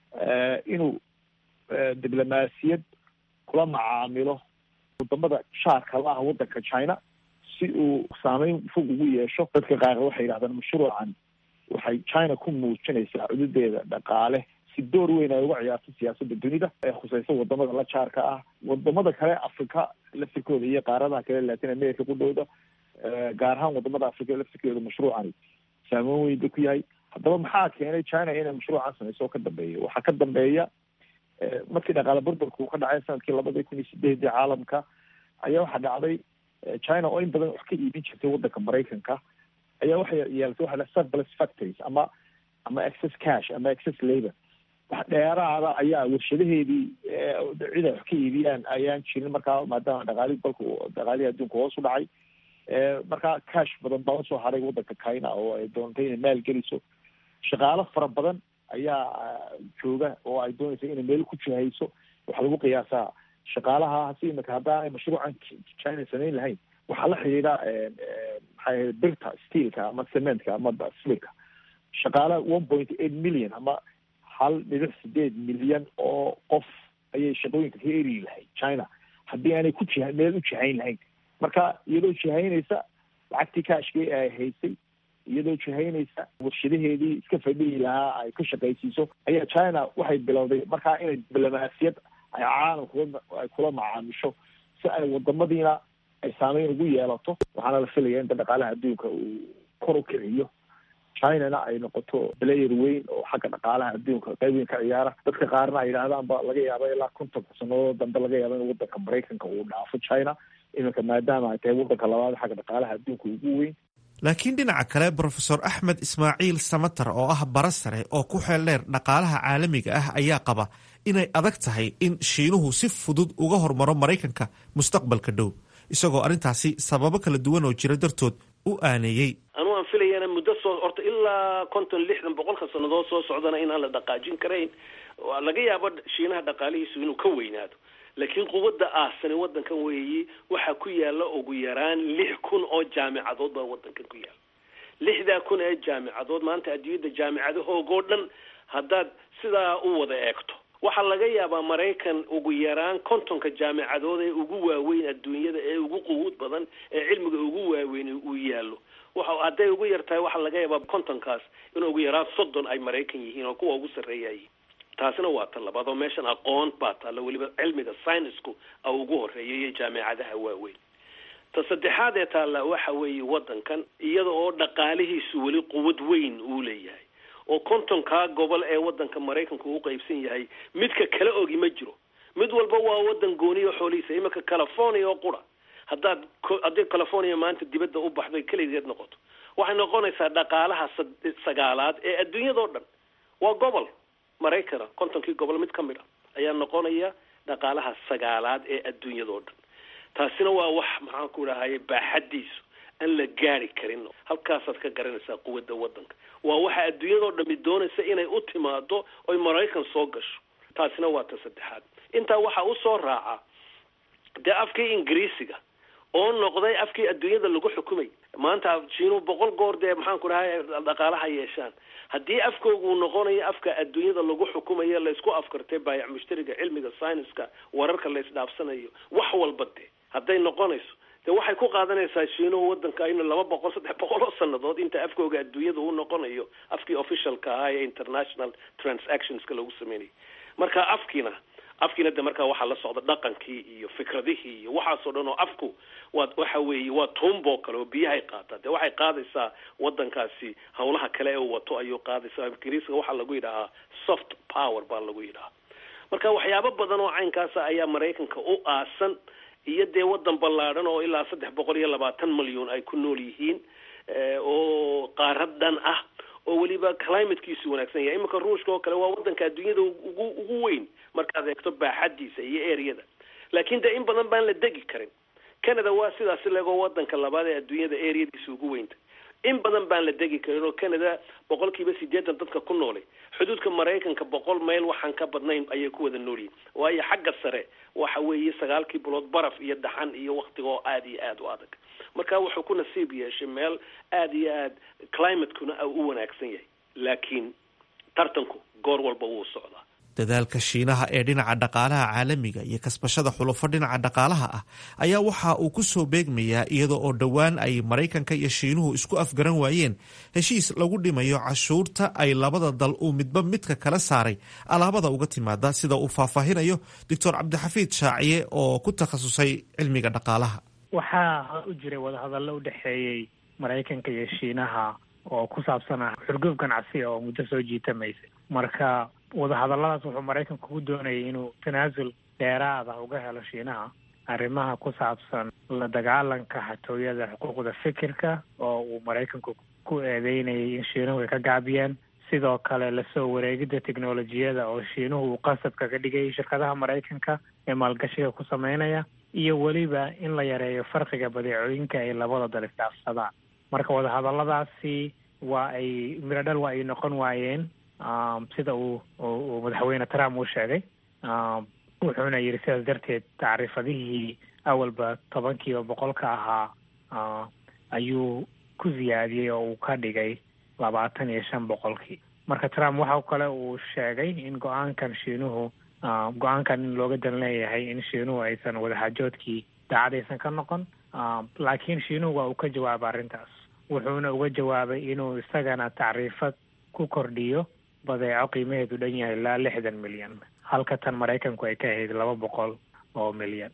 inuu diblomaasiyad kula macaamilo wadamada shaarka la ah waddanka china si uu saameyn fog ugu yeesho dadka qaar waxay yidhahdaan mashruucan waxay china ku muujinaysaa cududeeda dhaqaale si door weyn ay uga ciyaarto siyaasadda dunida ee khuseysa wadamada la jaarka ah wadamada kale africa laftirkooda iyo qaaradaha kale latin america ku dhowda gaar ahaan wadamada africa laftirkooda mashruucani saameyn weyn ba ku yahay haddaba maxaa keenay china inay mashruucan sameyso oo ka dambeeya waxaa ka dambeeya markii dhaqaale burburka uu ka dhacay sanadkii labada kun iyo sideedii caalamka ayaa waxaa dhacday china oo in badan wax ka iibin jirtay waddanka maraykanka ayaa waxay yeelatay waxa la surplus factories ama ama excess cash ama excess labor wax dheeraada ayaa warshadaheedii cid ay wax ka iibiyaan ayaan jirin markaa maadaama dhaqaalihi dalka dhaqaalihii adduunka hoos u dhacay markaa cash badan baa usoo haray waddanka china oo ay doontay inay maal geliso shaqaalo fara badan ayaa jooga oo ay doonaysa inay meel ku jihayso waxaa lagu qiyaasaa shaqaalaha hasi imika haddaanay mashruucan china samayn lahayn waxaa la xidhiidha maxay ahayd birta steelka ama cementka ama silika shaqaala one point eight million ama hal dhibic sideed milyan oo qof ayay shaqooyinka ka eri lahayd china haddii aanay ku jiha meel u jihayn lahayn marka iyadoo jihaynaysa lacagtii kaashkii ay haysay iyadoo jihaynaysa warshadaheedii iska fadhihi lahaa ay ka shaqaysiiso ayaa china waxay bilowday markaa inay diblomaasiyad ay caalamka ay kula macaamisho si ay wadamadiina ay saameyn ugu yeelato waxaana la filaya inta dhaqaalaha adduunka uu kor u kiciyo chinana ay noqoto player weyn oo xagga dhaqaalaha adduunka qayb weyn ka ciyaara dadka qaarna ay yidhahdaan ba laga yaaba ilaa konton sanadood dambe laga yaaba in wadanka maraykanka uu dhaafo china iminka maadaama ay tahay wadanka labaad xagga dhaqaalaha adduunka ugu weyn laakiin dhinaca kale brofesor axmed ismaaciil samatar oo ah bara sare oo ku xeel dheer dhaqaalaha caalamiga ah ayaa qaba inay adag tahay in shiinuhu si fudud uga hormaro maraykanka mustaqbalka dhow isagoo arrintaasi sababo kala duwan oo jira dartood u aaneeyey anu aan filayana muddo soo horta ilaa konton lixdan boqolka sannadood soo socdana inaan la dhaqaajin karayn laga yaabo shiinaha dhaqaalihiisu inuu ka weynaado laakiin quwadda aasani wadankan weeyi waxaa ku yaala ugu yaraan lix kun oo jaamicadood baa wadankan ku yaala lixdaa kun ee jaamicadood maanta adduunyadda jaamicadahoogoo dhan haddaad sidaa u wada eegto waxaa laga yaabaa maraykan ugu yaraan kontonka jaamicadood ee ugu waaweyn adduunyada ee ugu quwuud badan ee cilmiga ugu waaweyn uu yaallo waxa hadday ugu yar tahay waxaa laga yaabaa kontonkaas in ugu yaraan soddon ay maraykan yihiin oo kuwa ugu sarreeyayiin taasina waa ta labaad oo meeshan aqoon baa taalla weliba cilmiga synisku a ugu horeeya iyo jaamicadaha waaweyn ta saddexaad ee taalla waxa weeye wadankan iyada oo dhaqaalihiisu weli quwad weyn uu leeyahay oo kontonkaa gobol ee wadanka maraykanka uu qaybsan yahay midka kala ogi ma jiro mid walba waa wadan gooniyo xoolihiisa iminka california oo qura haddaad haddii california maanta dibadda u baxdo keligeed noqoto waxay noqonaysaa dhaqaalaha sagaalaad ee adduunyadao dhan waa gobol maraykana kontonkii gobol mid ka mid a ayaa noqonaya dhaqaalaha sagaalaad ee adduunyadao dhan taasina waa wax maxaan ku dhahaye baaxadiisu aan la gaari karin halkaasaad ka garanaysaa quwadda wadanka waa waxa adduunyadao dhami doonaysa inay u timaado oy maraykan soo gasho taasina waa ta saddexaad intaa waxaa usoo raaca dee afkii ingiriisiga oo noqday afkii adduunyada lagu xukumay maanta jiinu boqol goor dee maxaan ku dhahay dhaqaalaha yeeshaan haddii afkooga uu noqonayo afka adduunyada lagu xukumayo laysku afkartay baayac mushtariga cilmiga syniska wararka la isdhaafsanayo wax walba de hadday noqonayso de waxay ku qaadanaysaa shiinuhu wadanka in laba boqol saddex boqol oo sanadood inta afkooga adduunyada uu noqonayo afkii officialka ahaa ee international transactionska lagu sameynayay marka afkiina afkiina de markaa waxaa la socda dhaqankii iyo fikradihii iyo waxaasoo dhan oo afku waa waxa weeye waa tuumboo kale oo biyahay qaataa de waxay qaadaysaa wadankaasi hawlaha kale ee uu wato ayuu qaadaysaa ingiriiska waxaa lagu yidhahaa soft power baa lagu yidhahaa marka waxyaabo badan oo caynkaasa ayaa maraykanka u aasan iyo dee wadan ballaadhan oo ilaa saddex boqol iyo labaatan malyan ay ku nool yihiin oo qaarad dhan ah oo weliba climatekiisu wanaagsan yahay iminka ruushka oo kale waa wadanka adduunyada ugu ugu weyn markaad eegto baaxadiisa iyo areada laakiin dee in badan baan la degi karin canada waa sidaas legoo wadanka labaad ee adduunyada areadiisa ugu weynta in badan baan la degi karin oo canada boqol kiiba sideetan dadka ku noolay xuduudka maraykanka boqol mayl waxaan ka badnayn ayay ku wada noolyihin waayo xagga sare waxa weeye sagaalkii bilood baraf iyo dhaxan iyo waktiga oo aada iyo aada u adag marka wuxuu ku nasiib yeeshay meel aada iyo aad climatekuna u wanaagsan yahay laakiin tartanku goor walba wuu socdaa dadaalka shiinaha ee dhinaca dhaqaalaha caalamiga iyo kasbashada xulufo dhinaca dhaqaalaha ah ayaa waxa uu ku soo beegmayaa iyada oo dhowaan ay maraykanka iyo shiinuhu isku afgaran waayeen heshiis lagu dhimayo cashuurta ay labada dal uu midba midka kala saaray alaabada uga timaada sida uu faahfaahinayo doctor cabdixafiid shaaciye oo ku takhasusay cilmiga dhaqaalaha waxaa u jiray wadahadallo u dhexeeyey maraykanka iyo shiinaha oo ku saabsanaa xurgoob ganacsi oo muddo soo jiitamaysay marka wadahadalladaas wuxuu maraykanku ku doonayay inuu tanaasul dheeraada uga helo shiinaha arrimaha ku saabsan la dagaalanka xatooyada xuquuqda fikirka oo uu maraykanku ku eedeynayay in shiinuhu ay ka gaabiyeen sidoo kale lasoo wareegidda teknolojiyada oo shiinuhu uu qasab kaga dhigay shirkadaha maraykanka ee maalgashiga ku sameynaya iyo weliba in la yareeyo farqiga badeecooyinka ay labada dal isdhaafsadaan marka wadahadalladaasi waa ay miradhal waa ay noqon waayeen sida uu uu madaxweyne trump uu sheegay wuxuuna yidhi sidaas darteed tacriifadihii awalba tobankiiba boqolka ahaa ayuu ku siyaadiyey oo uu ka dhigay labaatan iyo shan boqolkii marka trump waxa kale uu sheegay in go-aankan shiinuhu go-aankan in looga dan leeyahay in shiinuhu aysan wadaxaajoodkii daacadaysan ka noqon laakiin shiinuhu waa uu ka jawaabay arrintaas wuxuuna uga jawaabay inuu isagana tacriifad ku kordhiyo badeeco qiimaheedu dhan yahay ilaa lixdan milyan halka tan maraykanku ay ka ahayd laba boqol oo milyan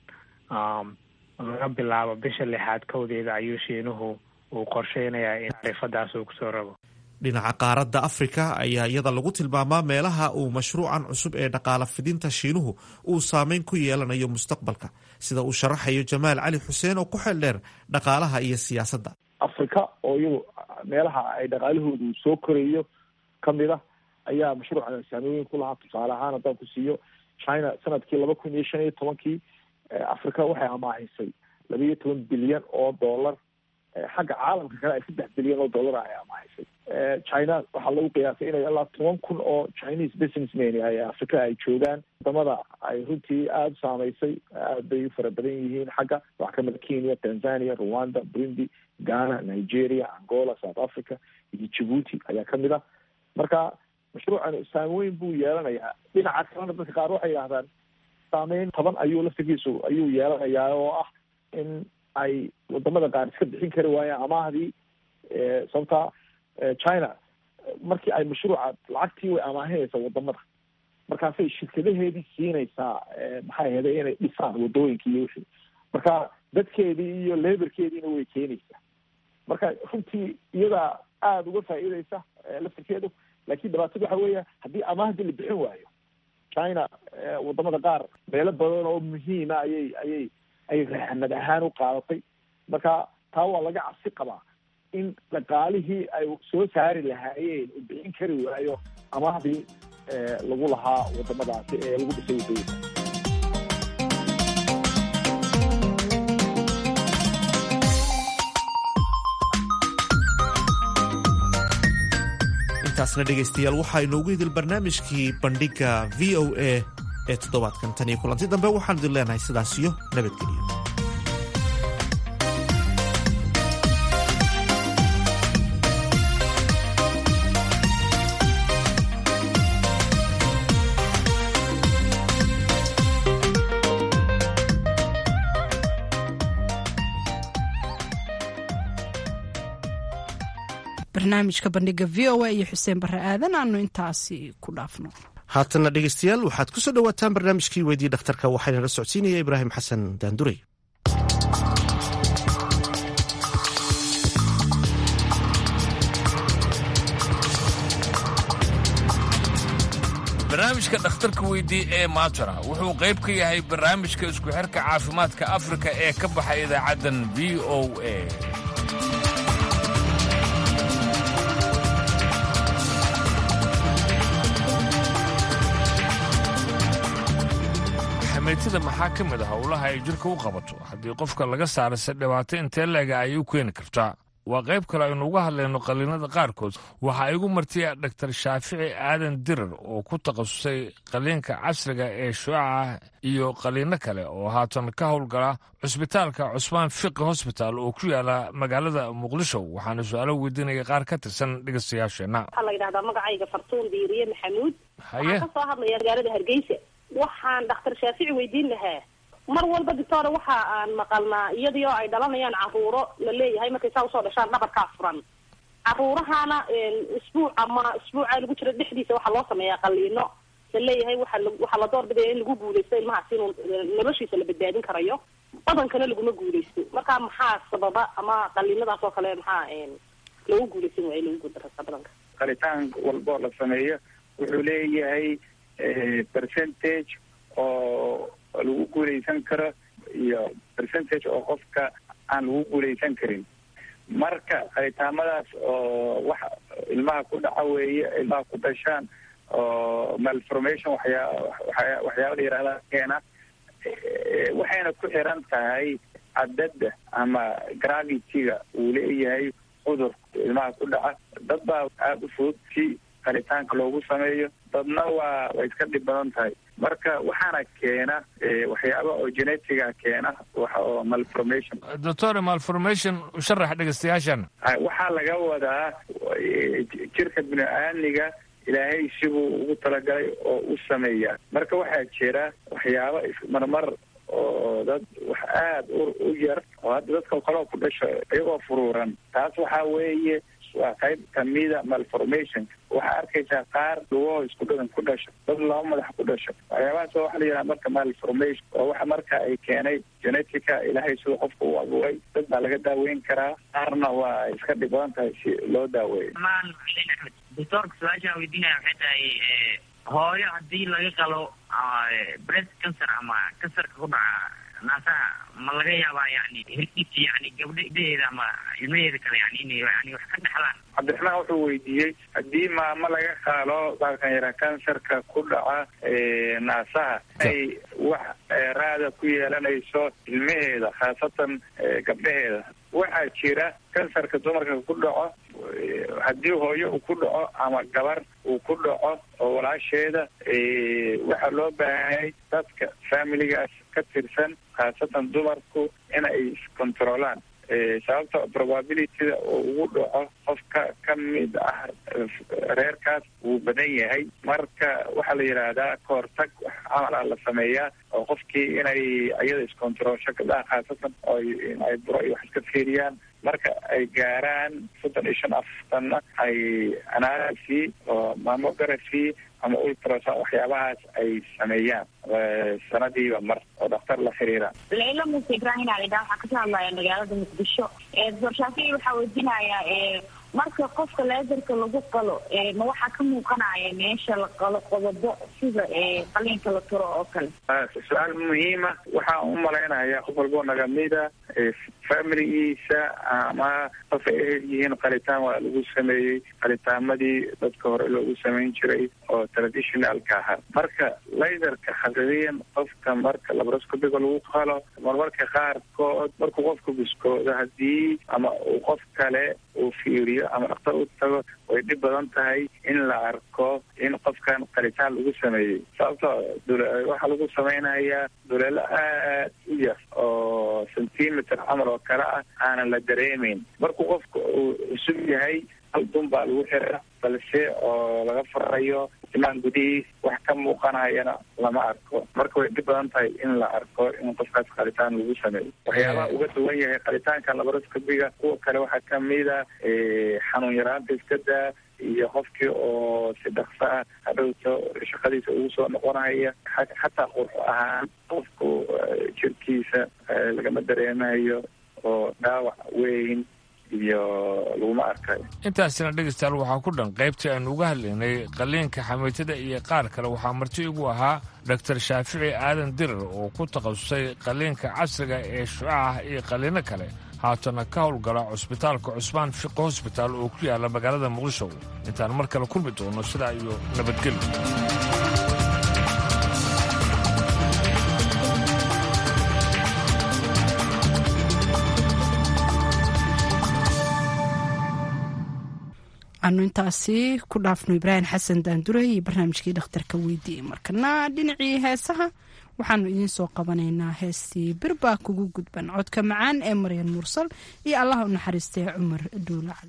laga bilaabo bisha lixaad kowdeeda ayuu shiinuhu uu qorsheynayaa in tacriifadaas uu kusoo rabo dhinaca qaaradda afrika ayaa iyada lagu tilmaamaa meelaha uu mashruucan cusub ee dhaqaala fidinta shiinuhu uu saameyn ku yeelanayo mustaqbalka sida uu sharaxayo jamaal cali xuseen oo ku xeel dheer dhaqaalaha iyo siyaasadda africa oo iyadu meelaha ay dhaqaalahoodu soo korayo kamid a ayaa mashruucan saamooyin ku lahaa tusaale ahaan haddaan ku siiyo china sanadkii laba kun iyo shan iyo tobankii africa waxay amaahisay laba iyo toban bilyan oo dollar xagga caalamka kale ay saddex bilyan oo dollar ay amaahisay china waxaa lagu qiyaasay inay ilaa toban kun oo chinese businessmen ay africa ay joogaan wadamada ay runtii aada u saameysay aad bay u fara badan yihiin xagga waxaa kamid a kenya tanzania rwanda burundi ghana nigeria angola south africa iyo djibuuti ayaa kamid ah marka mashruucan saameyn buu yeelanayaa dhinaca kalena dadka qaar waxay yidhahdaan saameyn toban ayuu laftigiisu ayuu yeelanayaa oo ah in ay wadamada qaar iska bixin kari waayeen amaahdii sababta china markii ay mashruuca lacagtii way amaahinaysaa wadamada markaasay shirkadaheedii siinaysaa maxay ahayda inay dhisaan wadooyinka iyo wixii marka dadkeedii iyo leberkeediina way keenaysaa marka runtii iyadaa aada uga faa'iideysa laftirkeedu laakiin dhibaatada waxa weeya haddii amaahdii la bixin waayo china wadamada qaar meelo badan oo muhiima ayay ayay ay raxnad ahaan u qaadatay marka taa waa laga cabsi qabaa in dhaqaalihii ay soo saari lahaayeen u bixin kari waayo amaahdii lagu lahaa wadamadaasi ee lagu dhisay wadooyinka intaasna dhegaystayaal waxaa inoogu idil barnaamijkii bandhigga v o a ee toddobaadkan tan iyo kulanti dambe waxaan idin leenahay sidaas iyo nabadgelyo barnaamijka bandhiga v o a iyo xuseen barre aadan aanu intaasi ku dhaafno haatanna dhegaystayaal waxaad ku soo dhowaataan barnaamijkii weydii dhakhtarka waxaana la socodsiinaya ibraahim xasan daanduray barnaamijka dhakhtarka weydii ee maantana wuxuu qayb ka yahay barnaamijka isku xirka caafimaadka afrika ee ka baxay idaacaddan v o a xameytida maxaa ka mid ah howlaha ay jirka u qabato haddii qofka laga saarase dhibaato intee leega ayay u keeni kartaa waa qayb kale aynu uga hadlayno qalliinada qaarkood waxaa igu martiya dhaktar shaafici aadan dirar oo ku takhasusay qalliinka casriga ee shuaca iyo qalliinno kale oo haatan ka howlgala cusbitaalka cusmaan fiqi hosbitaal oo ku yaala magaalada muqdisho waxaana su-aalo weydiinaya qaar ka tirsan dhegeystayaasheenna waxaa la yidhahdaa magacayga fartuun diiriye maxamuud haye waxaan kasoo hadlaya magaalada hargeysa waxaan dhakhtar shaafici weydiin lahaa mar walba doctora waxa aan maqalnaa iyadii oo ay dhalanayaan caruuro la leeyahay markay saa usoo dhashaan dhabarkaa furan caruurahana isbuuc ama isbuuca lagu jiro dhexdiisa waxaa loo sameeyaa qaliino la leeyahay waxa la waxaa la door bidaya in lagu guuleysto ilmahaas inuu noloshiisa la badbaadin karayo badankana laguma guuleysto marka maxaa sababa ama qaliinadaas oo kale maxaa loogu guuleysan waaya lagu guuldarasa badanka qalitaan walboo la sameeyo wuxuu leeyahay percentage oo lagu guuleysan karo iyo percentage oo qofka aan lagu guuleysan karin marka qalitaamadaas oo wax ilmaha ku dhaca weeye ilmaha ku dhashaan oo malformation waxyaa waxyaa waxyaaba la yihahda keena waxayna ku xiran tahay cadadda ama gravity-ga uu leeyahay cudur ilmaha ku dhaca dad baa aada u fudud si qalitaanka loogu sameeyo dadna waa way iska dhib badan tahay marka waxaana keena waxyaaba oo genetiga keena waxa oo malformation doctor malformation u sharax dhegeystayaashan waxaa laga wadaa jirka bini-aadmiga ilaahay sibuu ugu talagalay oo u sameeyaa marka waxaa jira waxyaaba marmar oo dad wax aada u u yar oo hadda dadka kaloo ku dhasho iyagoo furuuran taas waxaa weeye waa qayb kamida malformation waxaa arkaysaa qaar lugoo isku dhadan ku dhasho dad laba madax ku dhasho waxyaabahaas waa waxa la yidhaha marka malformation oo waxa marka ay keenay genetica ilaahay siduu qofka u abuuray dad baa laga daaweyn karaa qaarna waa iska dhib badan tahay si loo daaweeyo maan xuseen axmed doctoorka su-aashaan weydiinaya waxay tahay hooyo haddii laga qalo breast cancer ama kansarka ku dhaca naasaha ma laga yaabaa yani hilkiisa yani gabdhadeeda ama ilmaheeda kale yani inay yani wax ka dhexlaan cabdiraxmaan wuxuu weydiiyey haddii maamo laga qaalo baalkan yaraa kansarka ku dhaca naasaha ay wax raada ku yeelanayso ilmaheeda khaasatan gabdhaheeda waxaa jira kansarka dumarka ku dhaco haddii hooyo uu ku dhaco ama gabar uu ku dhaco oo walaasheeda waxaa loo baahanyay dadka familigaas ka tirsan khaasatan dumarku in ay iscontrolaan sababta probabilityda oo ugu dhaco qofka ka mid ah reerkaas wuu badan yahay marka waxaa la yidhaahdaa kahortag wax camala la sameeyaa oo qofkii inay iyada iscontrolsho gabdhaha khaasatan oo ay buro iyo wax iska fiiriyaan marka ay gaaraan soddon iyo shan afartanna ay analysi oo mammography ama ultrasound waxyaabahaas ay sameeyaan sanadiiba mar oo dhakhtar la xiriira layla muuse ibrahim alidha waxaa kasoo hadlaya magaalada muqdisho doctor shaafici waxaa weydiinayaa marka qofka leedarka lagu qalo ma waxaa ka muuqanaya meesha la qalo qodobo sida qaliinka la turo oo kale su-aal muhiima waxaan u malaynayaa qof walboo nagamida familigiisa ama qof ay ehel yihiin qalitaan waa lagu sameeyey qalitaamadii dadka hore loogu samayn jiray oo traditionalka ahaa marka laydarka xaqiiqiyan qofka marka labroscopiga lagu qalo marmarka qaarkood markuu qofka biskoodo haddii ama uu qof kale uu fiiriyo ama dhakhtar u tago way dhib badan tahay in la arko in qofkan qalitaan lagu sameeyey sababto waxaa lagu samaynayaa duleelo aad u yar oo centimeter camal oo kale ah aanan la dareemeyn markuu qofka uu cusub yahay hal dun baa lagu xira balse oo laga farayo imaan gudihiis wax ka muuqanayana lama arko marka way dhib badan tahay in la arko in qofkaas qalitaan lagu sameeyo waxyaabaha uga duwan yahay qalitaanka labaroscopiga kuwa kale waxaa kamida xanuun yaraanta iska daa iyo qofkii oo si dhakso ah hadhowto shaqadiisa ugu soo noqonaya xataa qurx ahaan qofku jirkiisa lagama dareemayo oo dhaawac weyn iyo laguma arkayo intaasina dhegeystayaal waxaa ku dhan qaybtii aynu uga hadlaynay qaliinka xamiitada iyo qaar kale waxaa marti igu ahaa doctor shaafici aadan dirar oo ku takhasusay qaliinka casriga ee shucaah iyo qaliino kale haatana ka howlgala cusbitaalka cusmaan fiqi hosbitaal oo ku yaala magaalada muqdisho intaan mar kale kulmi doono sidaa iyo nabadgelyo anu intaasi ku dhaafno ibraahim xasan daanduray iyo barnaamijkii dhakhtarka weydiiyey markana dhinacii heesaha waxaanu idiin soo qabanaynaa heestii birbaa kugu gudban codka macaan ee maryan mursal iyo allaha u naxariistay cumar duule cali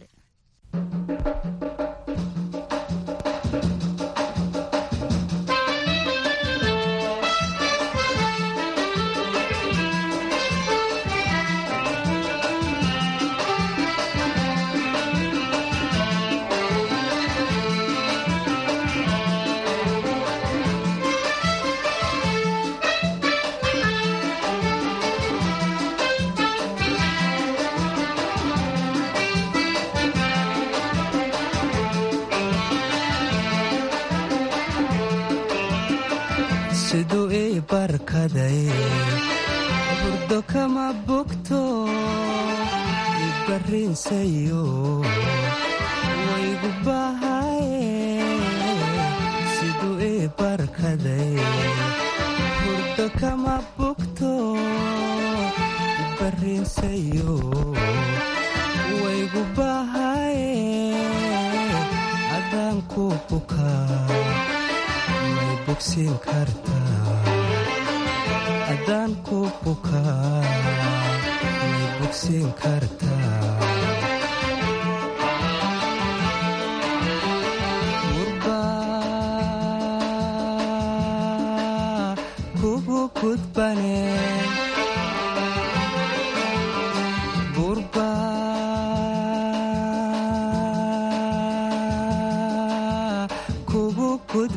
siduu ii barkaday burdo kama bogto ibarrinsayo waygu bahaye siduu ii barkaday burdo kama bogto ibarrinsayo waygu bahaye adaan ku bukaa adaan ku bukaa may bogsiin kartaa gurbaa kugu gudbane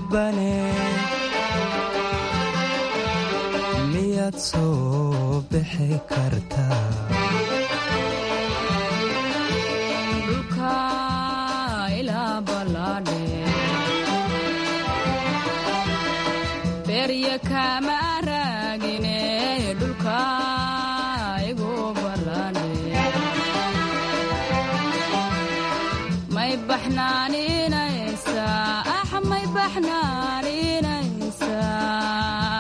gudbane miyaad soo bixi kartaa dhulka ilaa ballaadhe berya kama raagine dhulka igu ballaadhe may baxnaaninaysaa ah may baxnaaninaysaa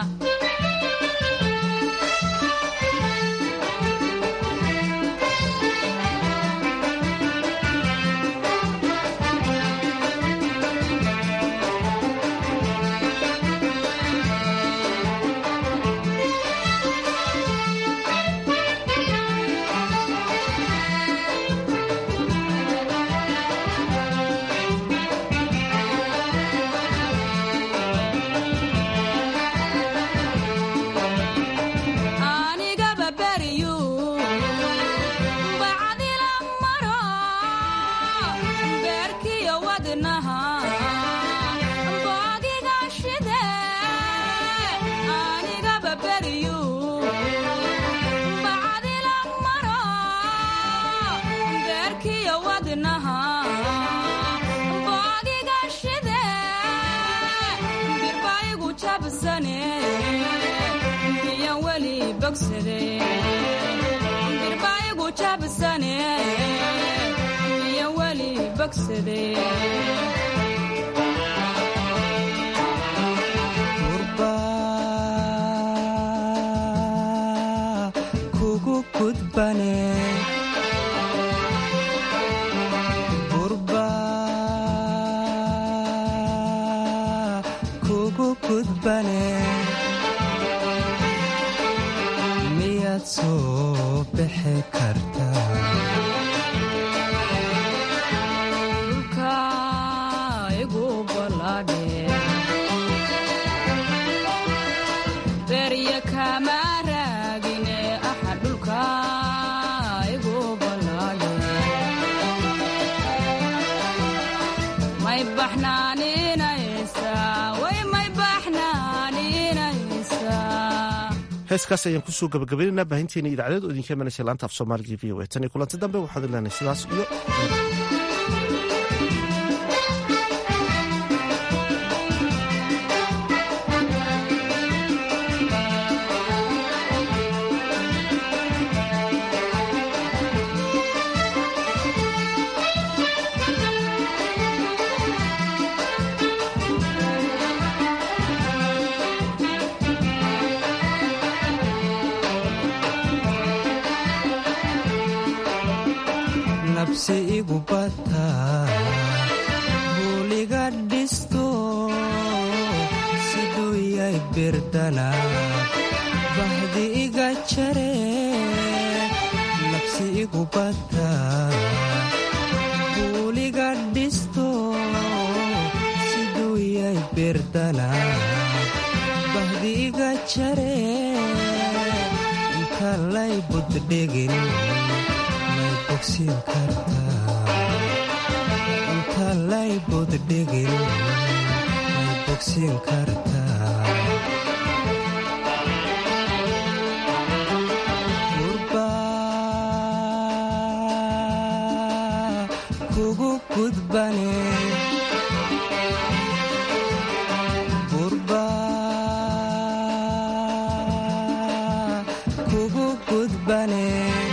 anigaba beryu bacdila maro beerkiyo wadnaha boogiga shide anigaba beryu bacdila maro beerkiyo wadnaha boogiga shide birbaigu jabsane biyan weli bogsade birbaigu jabsane biyan weli bogsade kugu gudbane gurba kugu gudbane miyaad soo bixi kartaa dhulka igu ballaadhe berya kama raagine aha dhulka igu ballaadhe may baxnaaninaysaa way may baxnaaninaysaa heeskaas ayaan kusoo gabagabaynaynaa baahinteena idaacadeed oo idinka imanaysa laanta af soomaaliga v o a tan iyo kulanti dambe waxaad ilaahnay sidaas iyo nabsi igu bata buuliga dhisto siduu yay birdana bahdi iga jare nabsi igu bata buuliga dhisto siduu yay birdana bahdi iga jare inta lay buddhegin may bogsin kartaa inta lay buddhegin may bogsin kartaa gurba kugu gudbane gurba kugu gudbane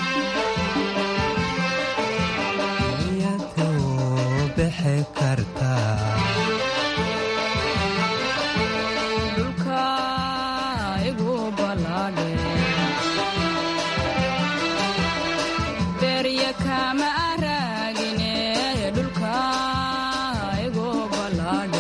miyaduu bixi kartaa dhulka igu ballaadhe berya kama raagine dhulka igu ballaadhe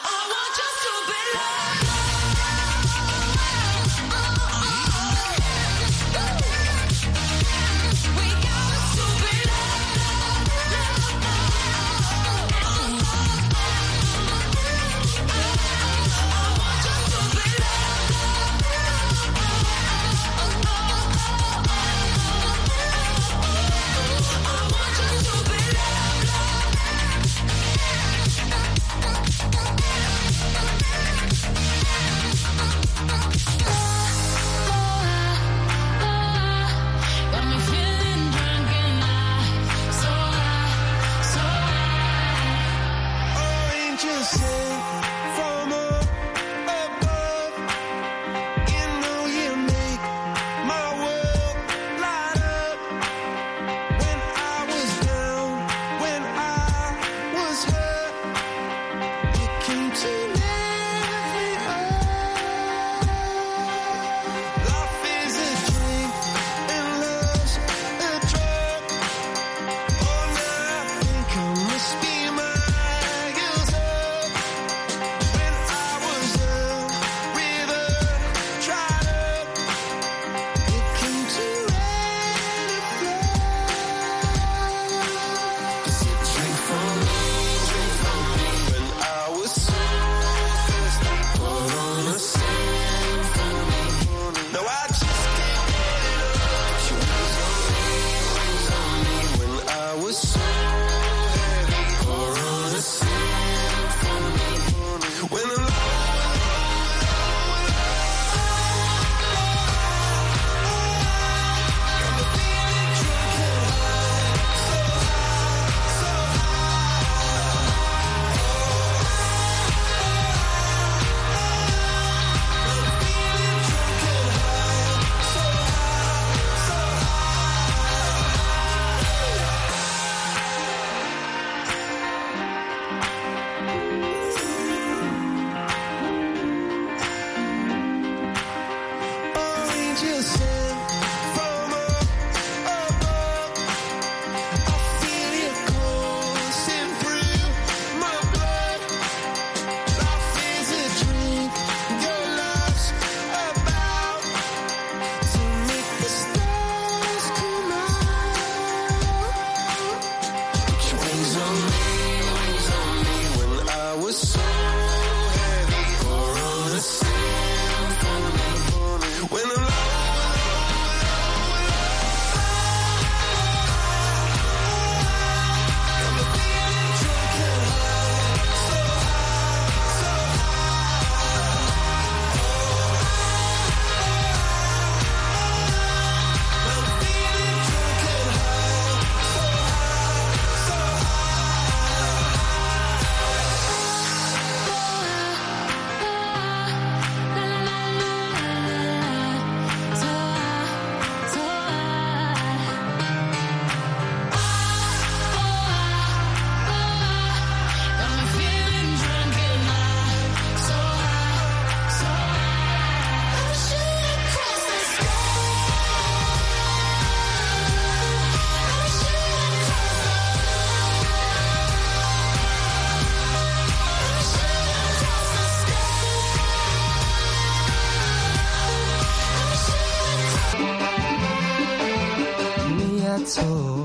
miyaad soo